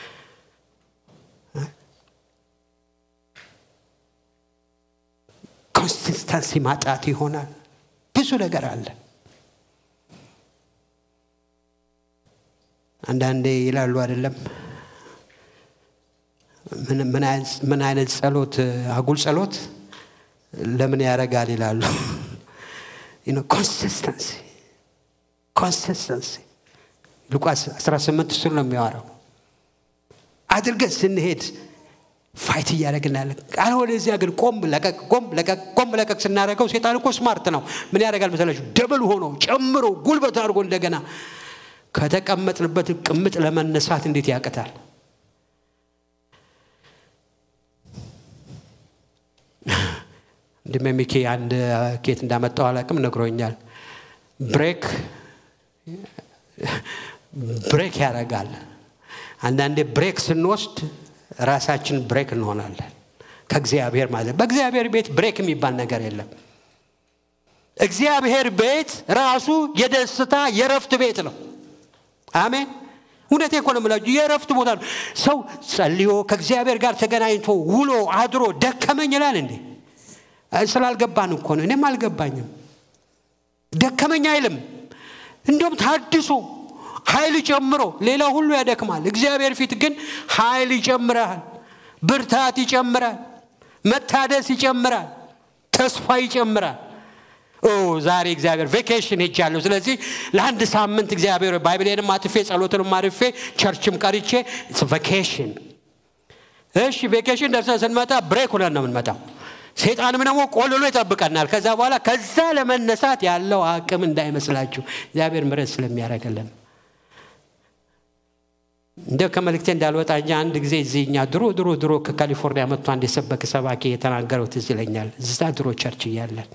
ኮንሲስተንሲ ማጣት ይሆናል። ብዙ ነገር አለ። አንዳንዴ ይላሉ አይደለም ምን አይነት ጸሎት አጉል ጸሎት ለምን ያደርጋል ይላሉ። ኮንሲስተንሲ ኮንሲስተንሲ ሉቃስ 18 እሱን ነው የሚያወራው። አድርገን ስንሄድ ፋይት እያደረግናለን። አለበለዚያ ግን ቆም ለቀቅ ቆም ለቀቅ ቆም ለቀቅ ስናደርገው ሴጣን እኮ ስማርት ነው። ምን ያደርጋል መሰላችሁ? ደብል ሆኖ ጨምሮ ጉልበት አድርጎ እንደገና ከተቀመጥንበት ቅምጥ ለመነሳት እንዴት ያቅታል? ወንድሜ ሚኪ አንድ ኬት እንዳመጣው አላቅም ነግሮኛል። ብሬክ ብሬክ ያደርጋል። አንዳንዴ ብሬክ ስንወስድ ራሳችን ብሬክ እንሆናለን ከእግዚአብሔር ማለት በእግዚአብሔር ቤት ብሬክ የሚባል ነገር የለም። እግዚአብሔር ቤት ራሱ የደስታ የረፍት ቤት ነው። አሜን። እውነቴ እኮ ነው የምላችሁ፣ የእረፍት ቦታ ነው። ሰው ጸልዮ ከእግዚአብሔር ጋር ተገናኝቶ ውሎ አድሮ ደከመኝ ይላል እንዴ? ስላልገባን እኮ ነው። እኔም አልገባኝም። ደከመኝ አይልም። እንዲሁም ታድሶ ኃይል ጨምሮ ሌላ ሁሉ ያደክማል። እግዚአብሔር ፊት ግን ኃይል ይጨምራል፣ ብርታት ይጨምራል፣ መታደስ ይጨምራል፣ ተስፋ ይጨምራል። ኦ ዛሬ እግዚአብሔር ቬኬሽን ሄጃለሁ። ስለዚህ ለአንድ ሳምንት እግዚአብሔር ባይብሌንም አጥፌ ጸሎትንም አርፌ ቸርችም ቀርቼ ቬኬሽን። እሺ ቬኬሽን ደርሰን ስንመጣ ብሬክ ሁነን ነው የምንመጣው። ሴጣንም ደግሞ ቆልሎ ይጠብቀናል። ከዛ በኋላ ከዛ ለመነሳት ያለው አቅም እንዳይመስላችሁ እግዚአብሔር ምረት ስለሚያደርግልን እንደ ከመልእክቴ እንዳልወጣ እንጂ አንድ ጊዜ እዚህ እኛ ድሮ ድሮ ድሮ ከካሊፎርኒያ መጥቶ አንድ የሰበክ ሰባኪ የተናገረው ትዝ ይለኛል። እዛ ድሮ ቸርች እያለን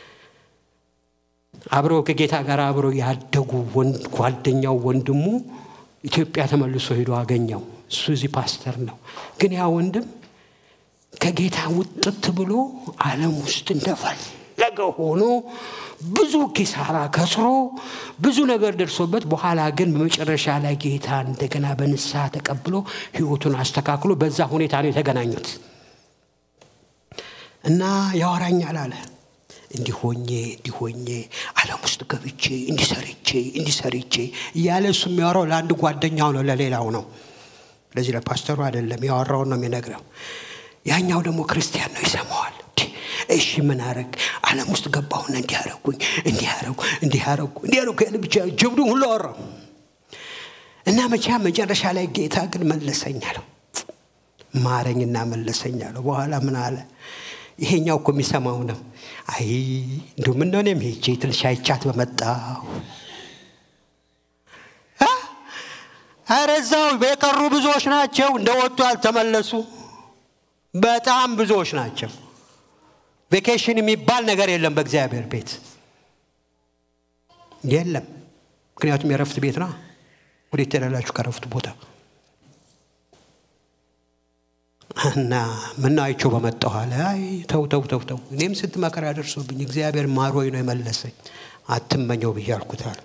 አብረው ከጌታ ጋር አብረው ያደጉ ጓደኛው ወንድሙ ኢትዮጵያ ተመልሶ ሄዶ አገኘው። እሱ እዚህ ፓስተር ነው። ግን ያ ወንድም ከጌታ ውጥት ብሎ ዓለም ውስጥ እንደፈለገ ሆኖ ብዙ ኪሳራ ከስሮ ብዙ ነገር ደርሶበት በኋላ ግን በመጨረሻ ላይ ጌታ እንደገና በንስሐ ተቀብሎ ህይወቱን አስተካክሎ በዛ ሁኔታ ነው የተገናኙት እና ያወራኛል አለ እንዲሆኜ እንዲሆኜ ዓለም ውስጥ ገብቼ እንዲሰርቼ እንዲሰርቼ እያለ እሱ የሚያወራው ለአንድ ጓደኛው ነው፣ ለሌላው ነው። ለዚህ ለፓስተሩ አይደለም፣ ያወራውን ነው የሚነግረው። ያኛው ደግሞ ክርስቲያን ነው፣ ይሰማዋል። እሺ ምን አረግ ዓለም ውስጥ ገባሁና እንዲያረጉኝ እንዲያረጉ እንዲያረጉ እንዲያረጉ ያለ ብቻ ጀብዱን ሁሉ አወራው እና መቻ መጨረሻ ላይ ጌታ ግን መለሰኝ አለው። ማረኝና መለሰኝ አለው። በኋላ ምን አለ? ይሄኛው እኮ የሚሰማው ነው። አይ እንዲሁ ምን ነው እኔም ሄጄ ትንሽ አይቻት በመጣሁ ኧረ እዛው የቀሩ ብዙዎች ናቸው፣ እንደወጡ ያልተመለሱ በጣም ብዙዎች ናቸው። ቬኬሽን የሚባል ነገር የለም በእግዚአብሔር ቤት የለም። ምክንያቱም የረፍት ቤት ነው። ወዴት ትሄዳላችሁ ከረፍቱ ቦታ? እና ምነው አይቼው በመጣሁ አለ። አይ ተው ተው ተው ተው፣ እኔም ስንት መከራ ደርሶብኝ እግዚአብሔር ማሮኝ ነው የመለሰኝ፣ አትመኘው ብዬ አልኩት አለ።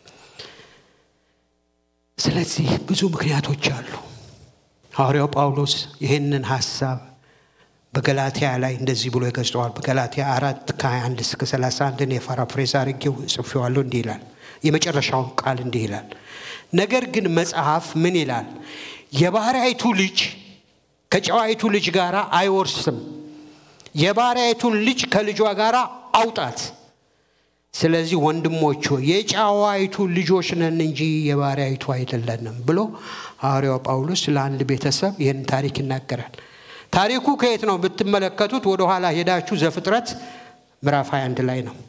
ስለዚህ ብዙ ምክንያቶች አሉ። ሐዋርያው ጳውሎስ ይህንን ሀሳብ በገላትያ ላይ እንደዚህ ብሎ ይገልጸዋል። በገላትያ አራት ከ21 እስከ 31 እኔ ፓራፍሬዝ አድርጌው ጽፌዋለሁ። እንዲህ ይላል፣ የመጨረሻውን ቃል እንዲህ ይላል። ነገር ግን መጽሐፍ ምን ይላል? የባሪያይቱ ልጅ ከጨዋይቱ ልጅ ጋር አይወርስም፣ የባሪያይቱን ልጅ ከልጇ ጋር አውጣት። ስለዚህ ወንድሞች ሆይ የጨዋይቱ ልጆች ነን እንጂ የባሪያይቱ አይደለንም ብሎ ሐዋርያው ጳውሎስ ለአንድ ቤተሰብ ይህን ታሪክ ይናገራል። ታሪኩ ከየት ነው ብትመለከቱት፣ ወደ ኋላ ሄዳችሁ ዘፍጥረት ምዕራፍ 21 ላይ ነው።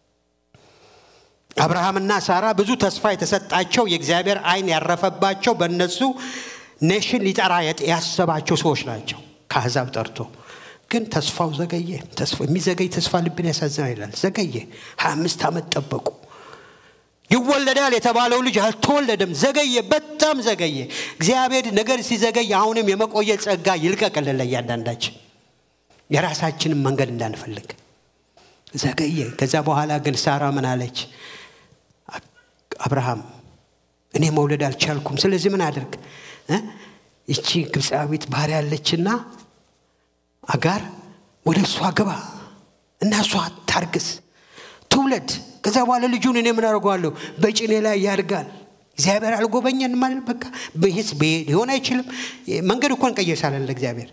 አብርሃምና ሳራ ብዙ ተስፋ የተሰጣቸው የእግዚአብሔር ዓይን ያረፈባቸው በእነሱ ኔሽን ሊጠራ ያሰባቸው ሰዎች ናቸው። ከአሕዛብ ጠርቶ ግን ተስፋው ዘገየ። የሚዘገይ ተስፋ ልብን ያሳዝናል ይላል። ዘገየ። ሀያ አምስት ዓመት ጠበቁ። ይወለዳል የተባለው ልጅ አልተወለደም። ዘገየ፣ በጣም ዘገየ። እግዚአብሔር ነገር ሲዘገይ አሁንም የመቆየት ጸጋ ይልቀቅልን ለእያንዳንዳችን የራሳችንን መንገድ እንዳንፈልግ ዘገየ። ከዛ በኋላ ግን ሳራ ምን አለች? አብርሃም እኔ መውለድ አልቻልኩም። ስለዚህ ምን አድርግ ይቺ ግብፃዊት ባሪያ ያለችና አጋር ወደ እሷ ግባ እና እሷ ታርግስ ትውለድ። ከዛ በኋላ ልጁን እኔ ምን አደርገዋለሁ? በጭኔ ላይ ያድጋል። እግዚአብሔር አልጎበኘን ማለት በቃ ይህስ ሊሆን አይችልም። መንገድ እኮ እንቀይሳለን ለእግዚአብሔር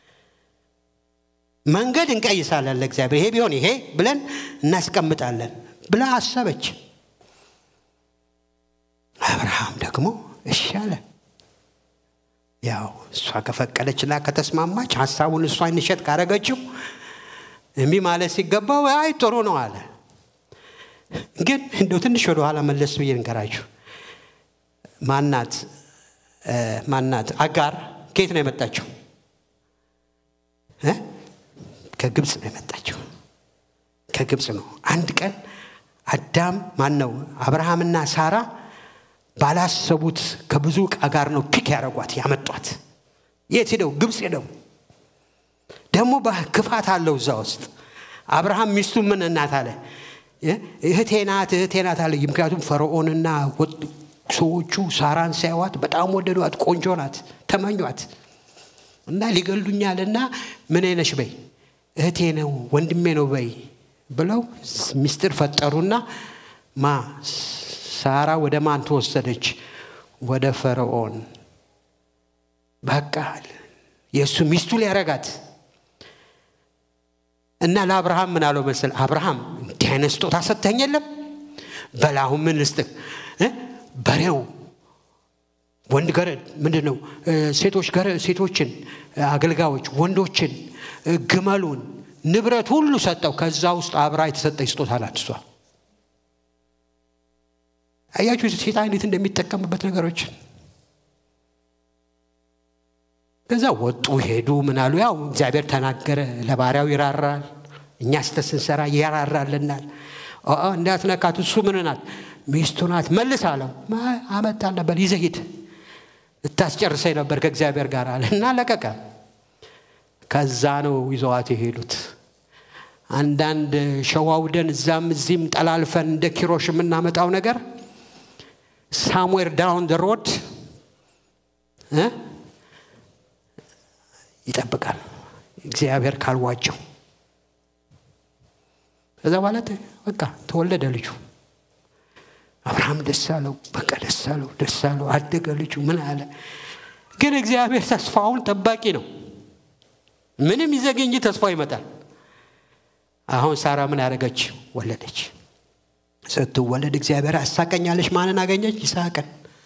መንገድ እንቀይሳለን ለእግዚአብሔር። ይሄ ቢሆን ይሄ ብለን እናስቀምጣለን ብላ አሰበች። አብርሃም ደግሞ እሺ አለ። ያው እሷ ከፈቀደችና ከተስማማች ሀሳቡን እሷ እንሸጥ ካረገችው እምቢ ማለት ሲገባው አይ ጥሩ ነው አለ። ግን እንደው ትንሽ ወደ ኋላ መለስ ብዬ ንገራችሁ። ማናት ማናት አጋር ከየት ነው የመጣችው? ከግብፅ ነው የመጣችው። ከግብፅ ነው። አንድ ቀን አዳም ማን ነው አብርሃምና ሳራ ባላሰቡት ከብዙ ዕቃ ጋር ነው ፒክ ያደረጓት ያመጧት። የት ሄደው? ግብፅ ሄደው። ደግሞ ክፋት አለው እዛ ውስጥ። አብርሃም ሚስቱ ምን እናት አለ? እህቴ ናት እህቴ ናት አለ። ምክንያቱም ፈርዖንና ሰዎቹ ሳራን ሲያዋት በጣም ወደዷት፣ ቆንጆ ናት፣ ተመኟት እና ሊገሉኛልና ምን ነሽ በይ እህቴ ነው ወንድሜ ነው በይ ብለው ሚስጥር ፈጠሩና ማ ሳራ ወደ ማን ተወሰደች? ወደ ፈርዖን። በቃ የእሱ ሚስቱ ሊያረጋት እና ለአብርሃም ምን አለው መሰል አብርሃም እንዲህ አይነት ስጦታ ሰጥተኝ የለም በል አሁን ምን ልስጥህ በሬው ወንድ ገረድ ምንድን ነው ሴቶች ሴቶችን አገልጋዮች ወንዶችን ግመሉን ንብረት ሁሉ ሰጠው ከዛ ውስጥ አብራ የተሰጠች ስጦታ ናት እሷ አያችሁ ሴጣን እንዴት እንደሚጠቀምበት ነገሮች ከዛ ወጡ ሄዱ ምን አሉ ያው እግዚአብሔር ተናገረ ለባሪያው ይራራል እኛ ስተት ስንሰራ ይራራልናል እንዳትነካት እሱ ምን ናት ሚስቱ ናት መልስ አለው አመጣል ነበር ይዘሂድ ልታስጨርሰኝ ነበር ከእግዚአብሔር ጋር አለ እና ለቀቀ ከዛ ነው ይዘዋት የሄዱት አንዳንድ ሸዋውደን እዛም እዚህም ጠላልፈን እንደ ኪሮሽ የምናመጣው ነገር ሳምዌር ዳውን ደ ሮድ ይጠብቃል እግዚአብሔር ካልዋቸው ከዛ በኋላ በቃ ተወለደ ልጁ። አብርሃም ደስ አለው፣ በቃ ደስ አለው፣ ደስ አለው፣ አደገ ልጁ። ምን አለ ግን እግዚአብሔር ተስፋውን ጠባቂ ነው። ምንም ይዘገኝ እንጂ ተስፋው ይመጣል። አሁን ሳራ ምን አደረገች? ወለደች። ስትወለድ እግዚአብሔር አሳቀኛለች። ማንን አገኘች? ይስሐቅን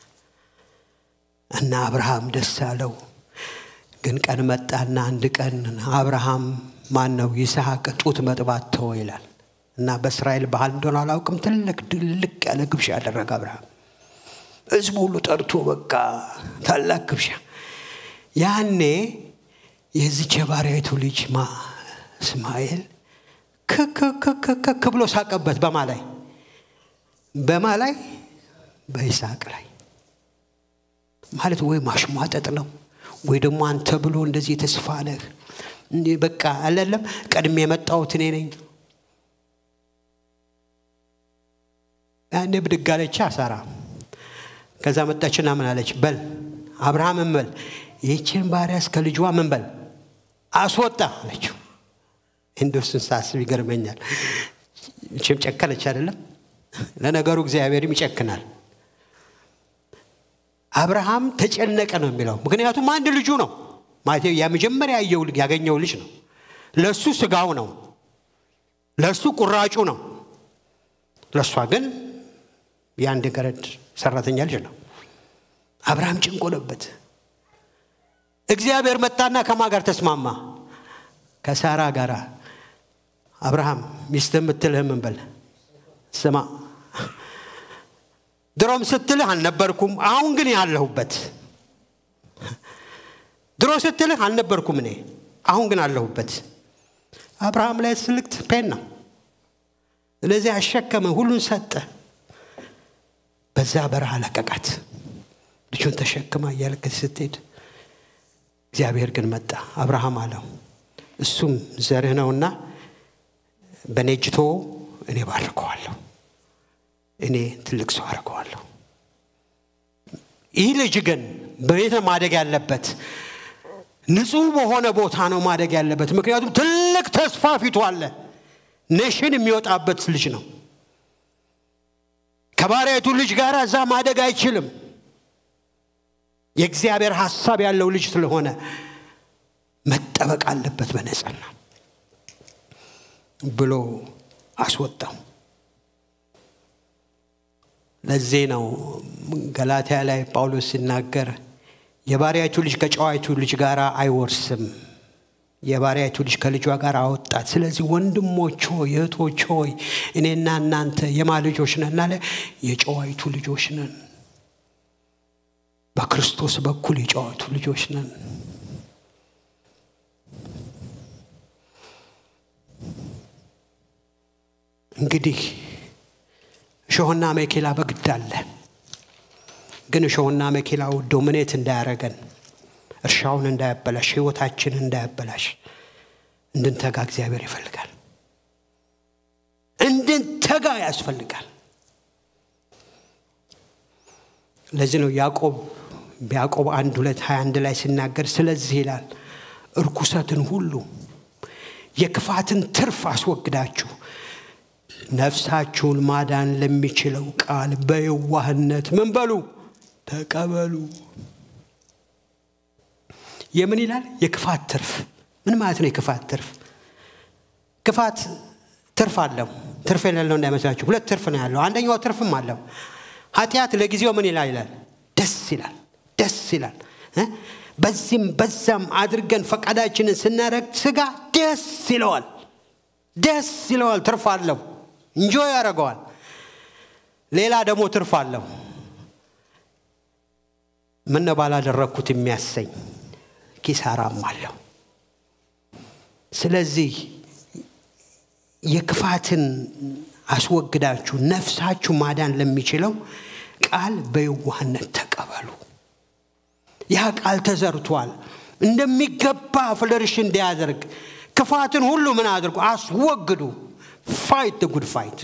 እና አብርሃም ደስ አለው። ግን ቀን መጣና አንድ ቀን አብርሃም ማን ነው ይስሐቅ ጡት መጥባት ተወ ይላል እና በእስራኤል ባህል እንደሆነ አላውቅም። ትልቅ ድልቅ ያለ ግብዣ ያደረገ አብርሃም ህዝቡ ሁሉ ጠርቶ በቃ ታላቅ ግብዣ። ያኔ የዚች የባሪያይቱ ልጅ ማ እስማኤል ክክክክክ ብሎ ሳቀበት። በማ ላይ በማ ላይ በይስሐቅ ላይ ማለት ወይ ማሽሟጠጥ ነው ወይ ደግሞ አንተ ብሎ እንደዚህ የተስፋ ነህ እንዲህ በቃ አለለም ቀድሜ የመጣሁት እኔ ነኝ። ያኔ ብድግ አለች ሳራ። ከዛ መጣችና ምን አለች? በል አብርሃምን በል ይህችን ባሪያ እስከ ልጇ ምን በል አስወጣ አለችው። እንደሱን ሳስብ ይገርመኛል። ችም ጨከነች አይደለም። ለነገሩ እግዚአብሔርም ይጨክናል። አብርሃም ተጨነቀ ነው የሚለው። ምክንያቱም አንድ ልጁ ነው ማለት የመጀመሪያ ያገኘው ልጅ ነው። ለእሱ ስጋው ነው፣ ለእሱ ቁራጩ ነው። ለእሷ ግን የአንድ ገረድ ሰራተኛ ልጅ ነው። አብርሃም ጭንቆለበት። እግዚአብሔር መጣና ከማ ጋር ተስማማ? ከሳራ ጋር። አብርሃም ሚስት የምትልህ ምን በል ስማ ድሮም ስትልህ አልነበርኩም፣ አሁን ግን ያለሁበት። ድሮ ስትልህ አልነበርኩም እኔ፣ አሁን ግን አለሁበት። አብርሃም ላይ ስልክት ፔን ነው። ስለዚህ አሸከመ፣ ሁሉን ሰጠ። በዛ በረሃ ለቀቃት። ልጁን ተሸክማ እያለቀች ስትሄድ እግዚአብሔር ግን መጣ። አብርሃም አለው እሱም ዘርህ ነውና በእኔ እጅ ተወው፣ እኔ ባርከዋለሁ እኔ ትልቅ ሰው አድርገዋለሁ። ይህ ልጅ ግን በቤት ማደግ ያለበት ንጹህ በሆነ ቦታ ነው ማደግ ያለበት። ምክንያቱም ትልቅ ተስፋ ፊቱ አለ። ኔሽን የሚወጣበት ልጅ ነው። ከባሪያቱ ልጅ ጋር እዛ ማደግ አይችልም። የእግዚአብሔር ሀሳብ ያለው ልጅ ስለሆነ መጠበቅ አለበት በነጸና ብሎ አስወጣው። ለዚህ ነው ገላትያ ላይ ጳውሎስ ሲናገር የባሪያቱ ልጅ ከጨዋይቱ ልጅ ጋር አይወርስም፣ የባሪያቱ ልጅ ከልጇ ጋር አወጣት። ስለዚህ ወንድሞች ሆይ እህቶች ሆይ እኔና እናንተ የማ ልጆች ነን አለ? የጨዋይቱ ልጆች ነን። በክርስቶስ በኩል የጨዋይቱ ልጆች ነን። እንግዲህ እሾህና መኬላ በግድ አለ። ግን እሾህና መኬላው ዶሚኔት እንዳያረገን፣ እርሻውን እንዳያበላሽ፣ ህይወታችንን እንዳያበላሽ እንድንተጋ እግዚአብሔር ይፈልጋል። እንድንተጋ ያስፈልጋል። ለዚህ ነው ያዕቆብ በያዕቆብ አንድ ሁለት ሀያ አንድ ላይ ሲናገር ስለዚህ ይላል እርኩሰትን ሁሉ የክፋትን ትርፍ አስወግዳችሁ ነፍሳችሁን ማዳን ለሚችለው ቃል በየዋህነት ምን በሉ ተቀበሉ። የምን ይላል? የክፋት ትርፍ። ምን ማለት ነው? የክፋት ትርፍ ክፋት ትርፍ አለው። ትርፍ የሌለው እንዳይመስላችሁ። ሁለት ትርፍ ነው ያለው። አንደኛው ትርፍም አለው። ኃጢአት ለጊዜው ምን ይላል ይላል? ደስ ይላል፣ ደስ ይላል። በዚህም በዛም አድርገን ፈቃዳችንን ስናደርግ ስጋ ደስ ይለዋል፣ ደስ ይለዋል። ትርፍ አለው። እንጆ ያደርገዋል። ሌላ ደግሞ ትርፍ አለው። ምን ባላደረግኩት የሚያሰኝ ኪሳራም አለው። ስለዚህ የክፋትን አስወግዳችሁ ነፍሳችሁ ማዳን ለሚችለው ቃል በየዋህነት ተቀበሉ። ያ ቃል ተዘርቷል እንደሚገባ ፍለርሽ እንዲያደርግ ክፋትን ሁሉ ምን አድርጉ? አስወግዱ። ፋይት ጉድ ፋይት።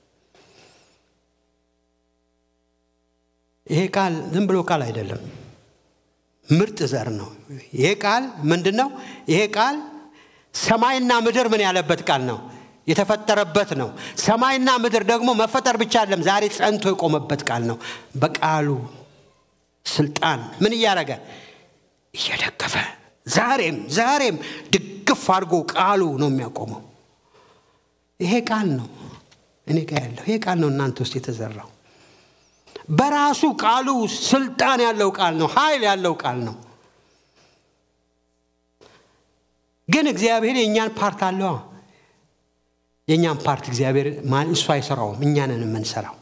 ይሄ ቃል ዝም ብሎ ቃል አይደለም፣ ምርጥ ዘር ነው። ይሄ ቃል ምንድን ነው? ይሄ ቃል ሰማይና ምድር ምን ያለበት ቃል ነው? የተፈጠረበት ነው። ሰማይና ምድር ደግሞ መፈጠር ብቻ አይደለም፣ ዛሬ ጸንቶ የቆመበት ቃል ነው። በቃሉ ስልጣን ምን እያደረገ እየደገፈ ዛሬም ዛሬም ድግፍ አድርጎ ቃሉ ነው የሚያቆመው። ይሄ ቃል ነው እኔ ጋ ያለው ይሄ ቃል ነው እናንተ ውስጥ የተዘራው። በራሱ ቃሉ ስልጣን ያለው ቃል ነው፣ ኃይል ያለው ቃል ነው። ግን እግዚአብሔር የእኛን ፓርት አለዋ። የእኛን ፓርት እግዚአብሔር እሱ አይሰራውም፣ እኛንን የምንሰራው።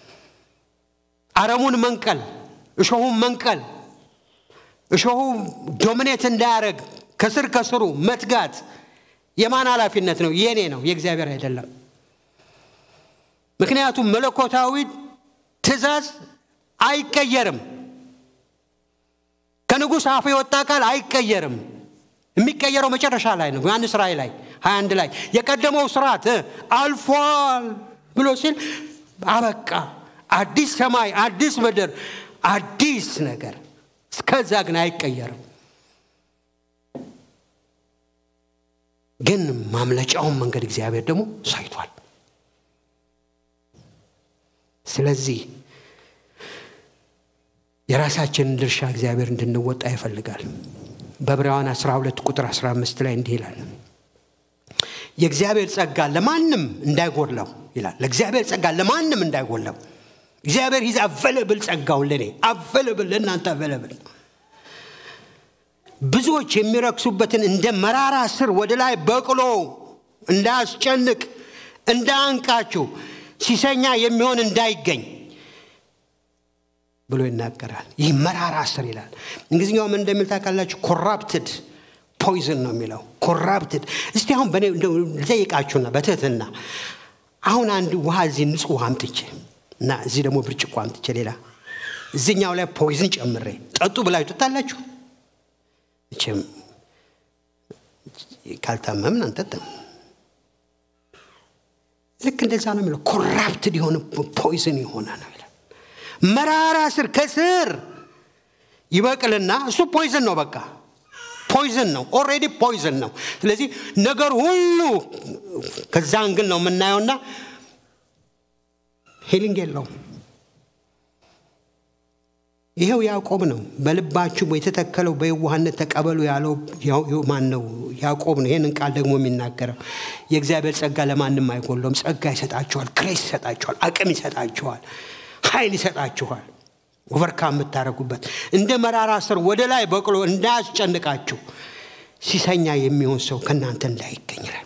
አረሙን መንቀል፣ እሾሁን መንቀል፣ እሾሁ ዶሚኔት እንዳያደረግ ከስር ከስሩ መትጋት የማን ኃላፊነት ነው? የኔ ነው፣ የእግዚአብሔር አይደለም። ምክንያቱም መለኮታዊ ትእዛዝ አይቀየርም። ከንጉሥ አፍ የወጣ ቃል አይቀየርም። የሚቀየረው መጨረሻ ላይ ነው። ዮሐንስ ራእይ ላይ 21 ላይ የቀደመው ስርዓት አልፏል ብሎ ሲል አበቃ። አዲስ ሰማይ፣ አዲስ ምድር፣ አዲስ ነገር። እስከዛ ግን አይቀየርም። ግን ማምለጫውን መንገድ እግዚአብሔር ደግሞ ሳይቷል። ስለዚህ የራሳችንን ድርሻ እግዚአብሔር እንድንወጣ ይፈልጋል። በዕብራውያን 12 ቁጥር 15 ላይ እንዲህ ይላል፣ የእግዚአብሔር ጸጋ ለማንም እንዳይጎድለው ይላል። ለእግዚአብሔር ጸጋ ለማንም እንዳይጎድለው እግዚአብሔር ሂዝ አቨለብል ጸጋውን ለእኔ አቨለብል ለእናንተ አቨለብል ብዙዎች የሚረክሱበትን እንደ መራራ ስር ወደ ላይ በቅሎ እንዳያስጨንቅ እንዳያንቃችሁ ሲሰኛ የሚሆን እንዳይገኝ ብሎ ይናገራል። ይህ መራራ ስር ይላል። እንግሊዝኛው ምን እንደሚል ታውቃላችሁ? ኮራፕትድ ፖይዝን ነው የሚለው ኮራፕትድ። እስቲ አሁን በእኔ ልጠይቃችሁና በትህትና አሁን አንድ ውሃ እዚህ ንጹህ ውሃ አምጥቼ እና እዚህ ደግሞ ብርጭቆ አምጥቼ ሌላ እዚኛው ላይ ፖይዝን ጨምሬ ጠጡ ብላችሁ ትጠጣላችሁ? መቼም ካልታመምን አንጠጣም። ልክ እንደዛ ነው የሚለው ኮራፕትድ የሆነ ፖይዝን የሆነ ነው ይላል። መራራ ስር ከስር ይበቅልና እሱ ፖይዝን ነው በቃ ፖይዝን ነው ኦሬዲ ፖይዝን ነው ስለዚህ ነገር ሁሉ ከዛ እንግል ነው የምናየውና ሂሊንግ የለውም ይኸው ያዕቆብ ነው በልባችሁ የተተከለው በየዋህነት ተቀበሉ ያለው ማን ነው ያዕቆብ ነው ይህንን ቃል ደግሞ የሚናገረው የእግዚአብሔር ጸጋ ለማንም አይጎለውም ጸጋ ይሰጣችኋል ክሬስ ይሰጣችኋል አቅም ይሰጣችኋል ኃይል ይሰጣችኋል ኦቨርካም የምታደረጉበት እንደ መራራ ስር ወደ ላይ በቅሎ እንዳያስጨንቃችሁ ሲሰኛ የሚሆን ሰው ከእናንተ እንዳይገኝላል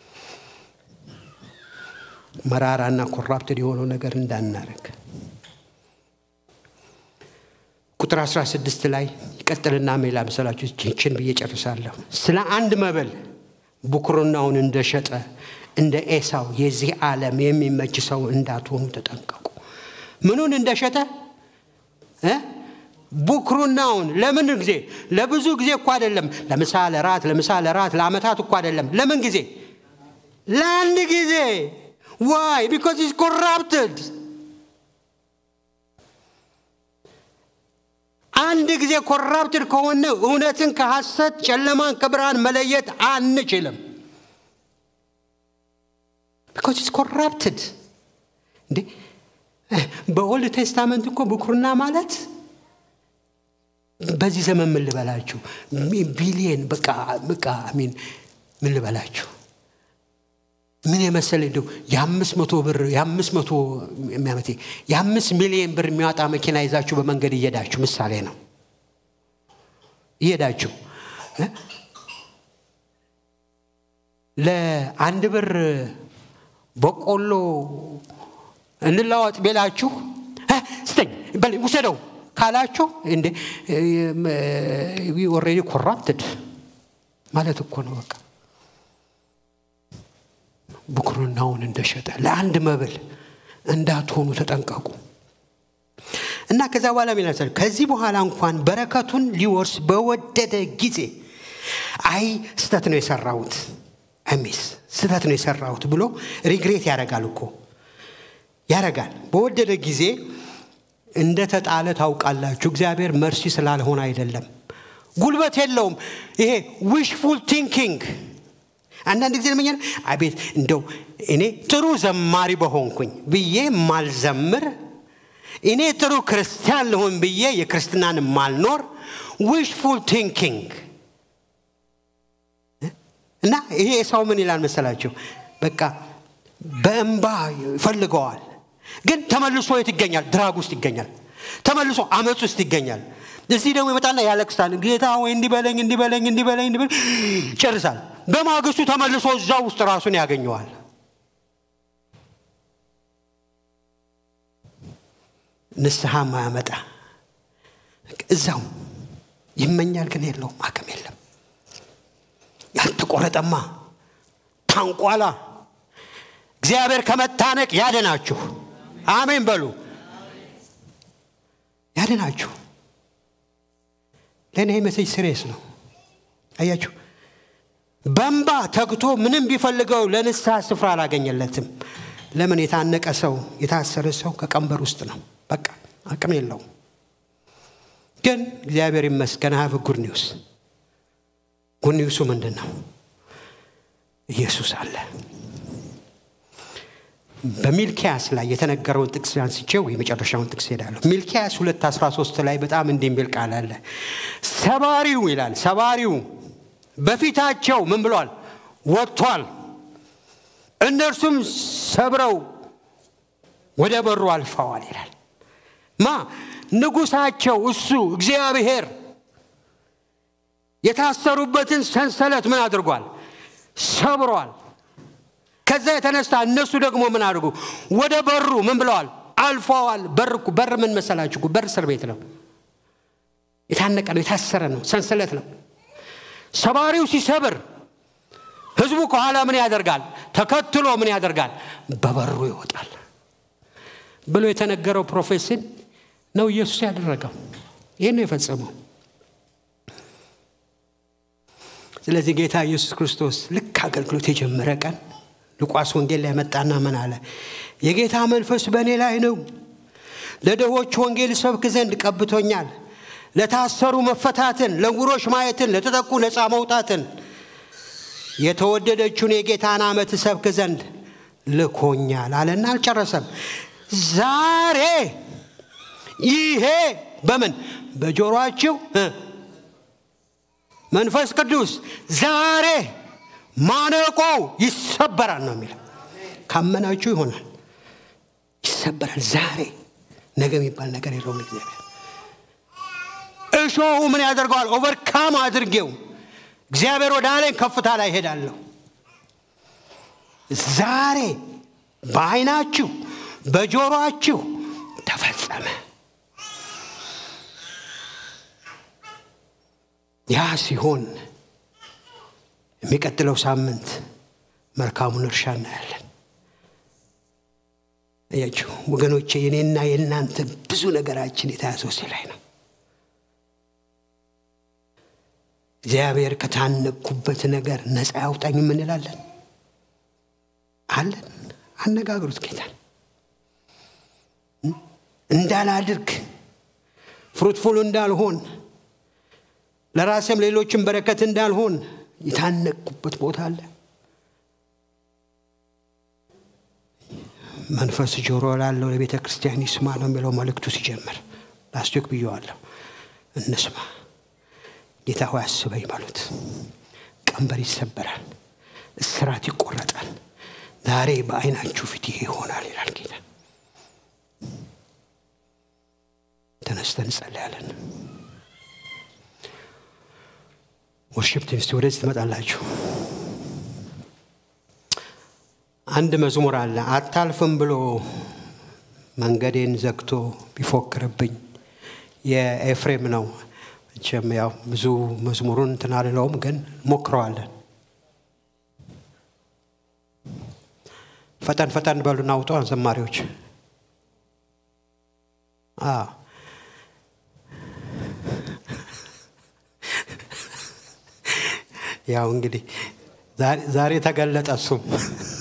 መራራና ኮራፕትድ የሆነው ነገር እንዳናረግ ቁጥር 16 ላይ ይቀጥልና ሜላ መሰላችሁ ችን ብዬ ጨርሳለሁ ስለ አንድ መብል ብኩርናውን እንደሸጠ እንደ ኤሳው የዚህ ዓለም የሚመች ሰው እንዳትሆኑ ተጠንቀቁ ምኑን እንደሸጠ ቡክሩናውን ለምን ጊዜ ለብዙ ጊዜ እኮ አይደለም ለምሳ ለራት ለምሳ ለራት ለአመታት እኮ አይደለም ለምን ጊዜ ለአንድ ጊዜ ዋይ ቢካዝ ኢዝ ኮራፕትድ አንድ ጊዜ ኮራፕትድ ከሆነ እውነትን ከሐሰት ጨለማን ከብርሃን መለየት አንችልም ቢካዝ ኢዝ ኮራፕትድ እንዴ በኦልድ ቴስታመንት እኮ ብኩርና ማለት በዚህ ዘመን ምን ልበላችሁ ቢሊየን በቃ በቃ ሚን ምን ልበላችሁ ምን የመሰለ እንደው የአምስት መቶ ብር የአምስት መቶ የሚያመቴ የአምስት ሚሊየን ብር የሚያወጣ መኪና ይዛችሁ በመንገድ እየሄዳችሁ ምሳሌ ነው እየሄዳችሁ ለአንድ ብር በቆሎ እንለዋወጥ ቤላችሁ ስተኝ ውሰደው ካላችሁ እንደ ኦሬዲ ኮራፕትድ ማለት እኮ ነው በቃ ብኩርናውን እንደሸጠ ለአንድ መብል እንዳትሆኑ ተጠንቀቁ እና ከዛ በኋላ ሚላል ከዚህ በኋላ እንኳን በረከቱን ሊወርስ በወደደ ጊዜ አይ ስተት ነው የሰራሁት አሚስ ስተት ነው የሰራሁት ብሎ ሪግሬት ያደርጋል እኮ ያረጋል በወደደ ጊዜ እንደ ተጣለ ታውቃላችሁ እግዚአብሔር መርሲ ስላልሆነ አይደለም ጉልበት የለውም ይሄ ዊሽፉል ቲንኪንግ አንዳንድ ጊዜ ለመኛ አቤት እንደው እኔ ጥሩ ዘማሪ በሆንኩኝ ብዬ ማልዘምር እኔ ጥሩ ክርስቲያን ልሆን ብዬ የክርስትናን ማልኖር ዊሽፉል ቲንኪንግ እና ይሄ ሰው ምን ይላል መሰላችሁ በቃ በእንባ ይፈልገዋል ግን ተመልሶ የት ይገኛል ድራግ ውስጥ ይገኛል ተመልሶ አመፅ ውስጥ ይገኛል እዚህ ደግሞ ይመጣና ያለቅሳል ጌታ ወይ እንዲበለኝ እንዲበለኝ እንዲበለኝ እንዲበለኝ ጨርሳል በማግስቱ ተመልሶ እዛ ውስጥ ራሱን ያገኘዋል ንስሐ ማያመጣ እዛው ይመኛል ግን የለውም አቅም የለም ያልተቆረጠማ ታንቋላ እግዚአብሔር ከመታነቅ ያድናችሁ አሜን በሉ ያድናችሁ ለእኔ መሴጅ ስሬስ ነው አያችሁ በንባ ተግቶ ምንም ቢፈልገው ለንስሐ ስፍራ አላገኘለትም ለምን የታነቀ ሰው የታሰረ ሰው ከቀንበር ውስጥ ነው በቃ አቅም የለውም ግን እግዚአብሔር ይመስገን ሀቭ ጉድ ኒውስ ጉድ ኒውሱ ምንድን ነው ኢየሱስ አለ በሚልኪያስ ላይ የተነገረውን ጥቅስ አንስቼው የመጨረሻውን ጥቅስ ሄዳለሁ ሚልኪያስ 213 ላይ በጣም እንዲህ የሚል ቃል አለ ሰባሪው ይላል ሰባሪው በፊታቸው ምን ብሏል ወጥቷል እነርሱም ሰብረው ወደ በሩ አልፈዋል ይላል ማ ንጉሳቸው እሱ እግዚአብሔር የታሰሩበትን ሰንሰለት ምን አድርጓል ሰብሯል ከዛ የተነሳ እነሱ ደግሞ ምን አድርጉ ወደ በሩ ምን ብለዋል አልፈዋል በር በር ምን መሰላችሁ በር እስር ቤት ነው የታነቀ ነው የታሰረ ነው ሰንሰለት ነው ሰባሪው ሲሰብር ህዝቡ ከኋላ ምን ያደርጋል ተከትሎ ምን ያደርጋል በበሩ ይወጣል ብሎ የተነገረው ፕሮፌሲን ነው ኢየሱስ ያደረገው ይህን ነው የፈጸመው ስለዚህ ጌታ ኢየሱስ ክርስቶስ ልክ አገልግሎት የጀመረ ቀን ሉቃስ ወንጌል ላይ መጣና ምን አለ የጌታ መንፈስ በእኔ ላይ ነው ለድሆች ወንጌል ሰብክ ዘንድ ቀብቶኛል ለታሰሩ መፈታትን ለጉሮች ማየትን ለተጠቁ ነፃ መውጣትን የተወደደችውን የጌታን ዓመት ሰብክ ዘንድ ልኮኛል አለና አልጨረሰም ዛሬ ይሄ በምን በጆሮአችሁ መንፈስ ቅዱስ ዛሬ ማነቆው ይሰበራል ነው የሚለው ካመናችሁ ይሆናል ይሰበራል ዛሬ ነገ የሚባል ነገር የለውም እግዚአብሔር እሾሁ ምን ያደርገዋል ኦቨርካም አድርጌው እግዚአብሔር ወደ አለኝ ከፍታ ላይ ሄዳለሁ ዛሬ በአይናችሁ በጆሮአችሁ ተፈጸመ ያ ሲሆን የሚቀጥለው ሳምንት መልካሙን እርሻ እናያለን እያችሁ ወገኖቼ የኔና የእናንተ ብዙ ነገራችን የተያዘው ሲ ላይ ነው እግዚአብሔር ከታነኩበት ነገር ነፃ ያውጣኝ የምንላለን አለን አነጋግሩት ጌታን እንዳላድርግ ፍሩትፉል እንዳልሆን ለራሴም ሌሎችን በረከት እንዳልሆን የታነቅኩበት ቦታ አለ መንፈስ ጆሮ ላለው ለቤተ ክርስቲያን ይስማ ነው የሚለው መልእክቱ ሲጀምር ላስቲክ ብየዋለሁ እንስማ ጌታ ሆይ አስበኝ በሉት ቀንበር ይሰበራል እስራት ይቆረጣል ዛሬ በአይናችሁ ፊት ይሄ ይሆናል ይላል ጌታ ተነስተን እንጸልያለን ወርሽፕ ቲምስ ወደዚህ ትመጣላችሁ አንድ መዝሙር አለ አታልፍም ብሎ መንገዴን ዘግቶ ቢፎክርብኝ የኤፍሬም ነው መቼም ያው ብዙ መዝሙሩን እንትን አልለውም ግን ሞክረዋለን ፈጠን ፈጠን በሉና አውጠዋን ዘማሪዎች ያው እንግዲህ ዛሬ ተገለጠ እሱም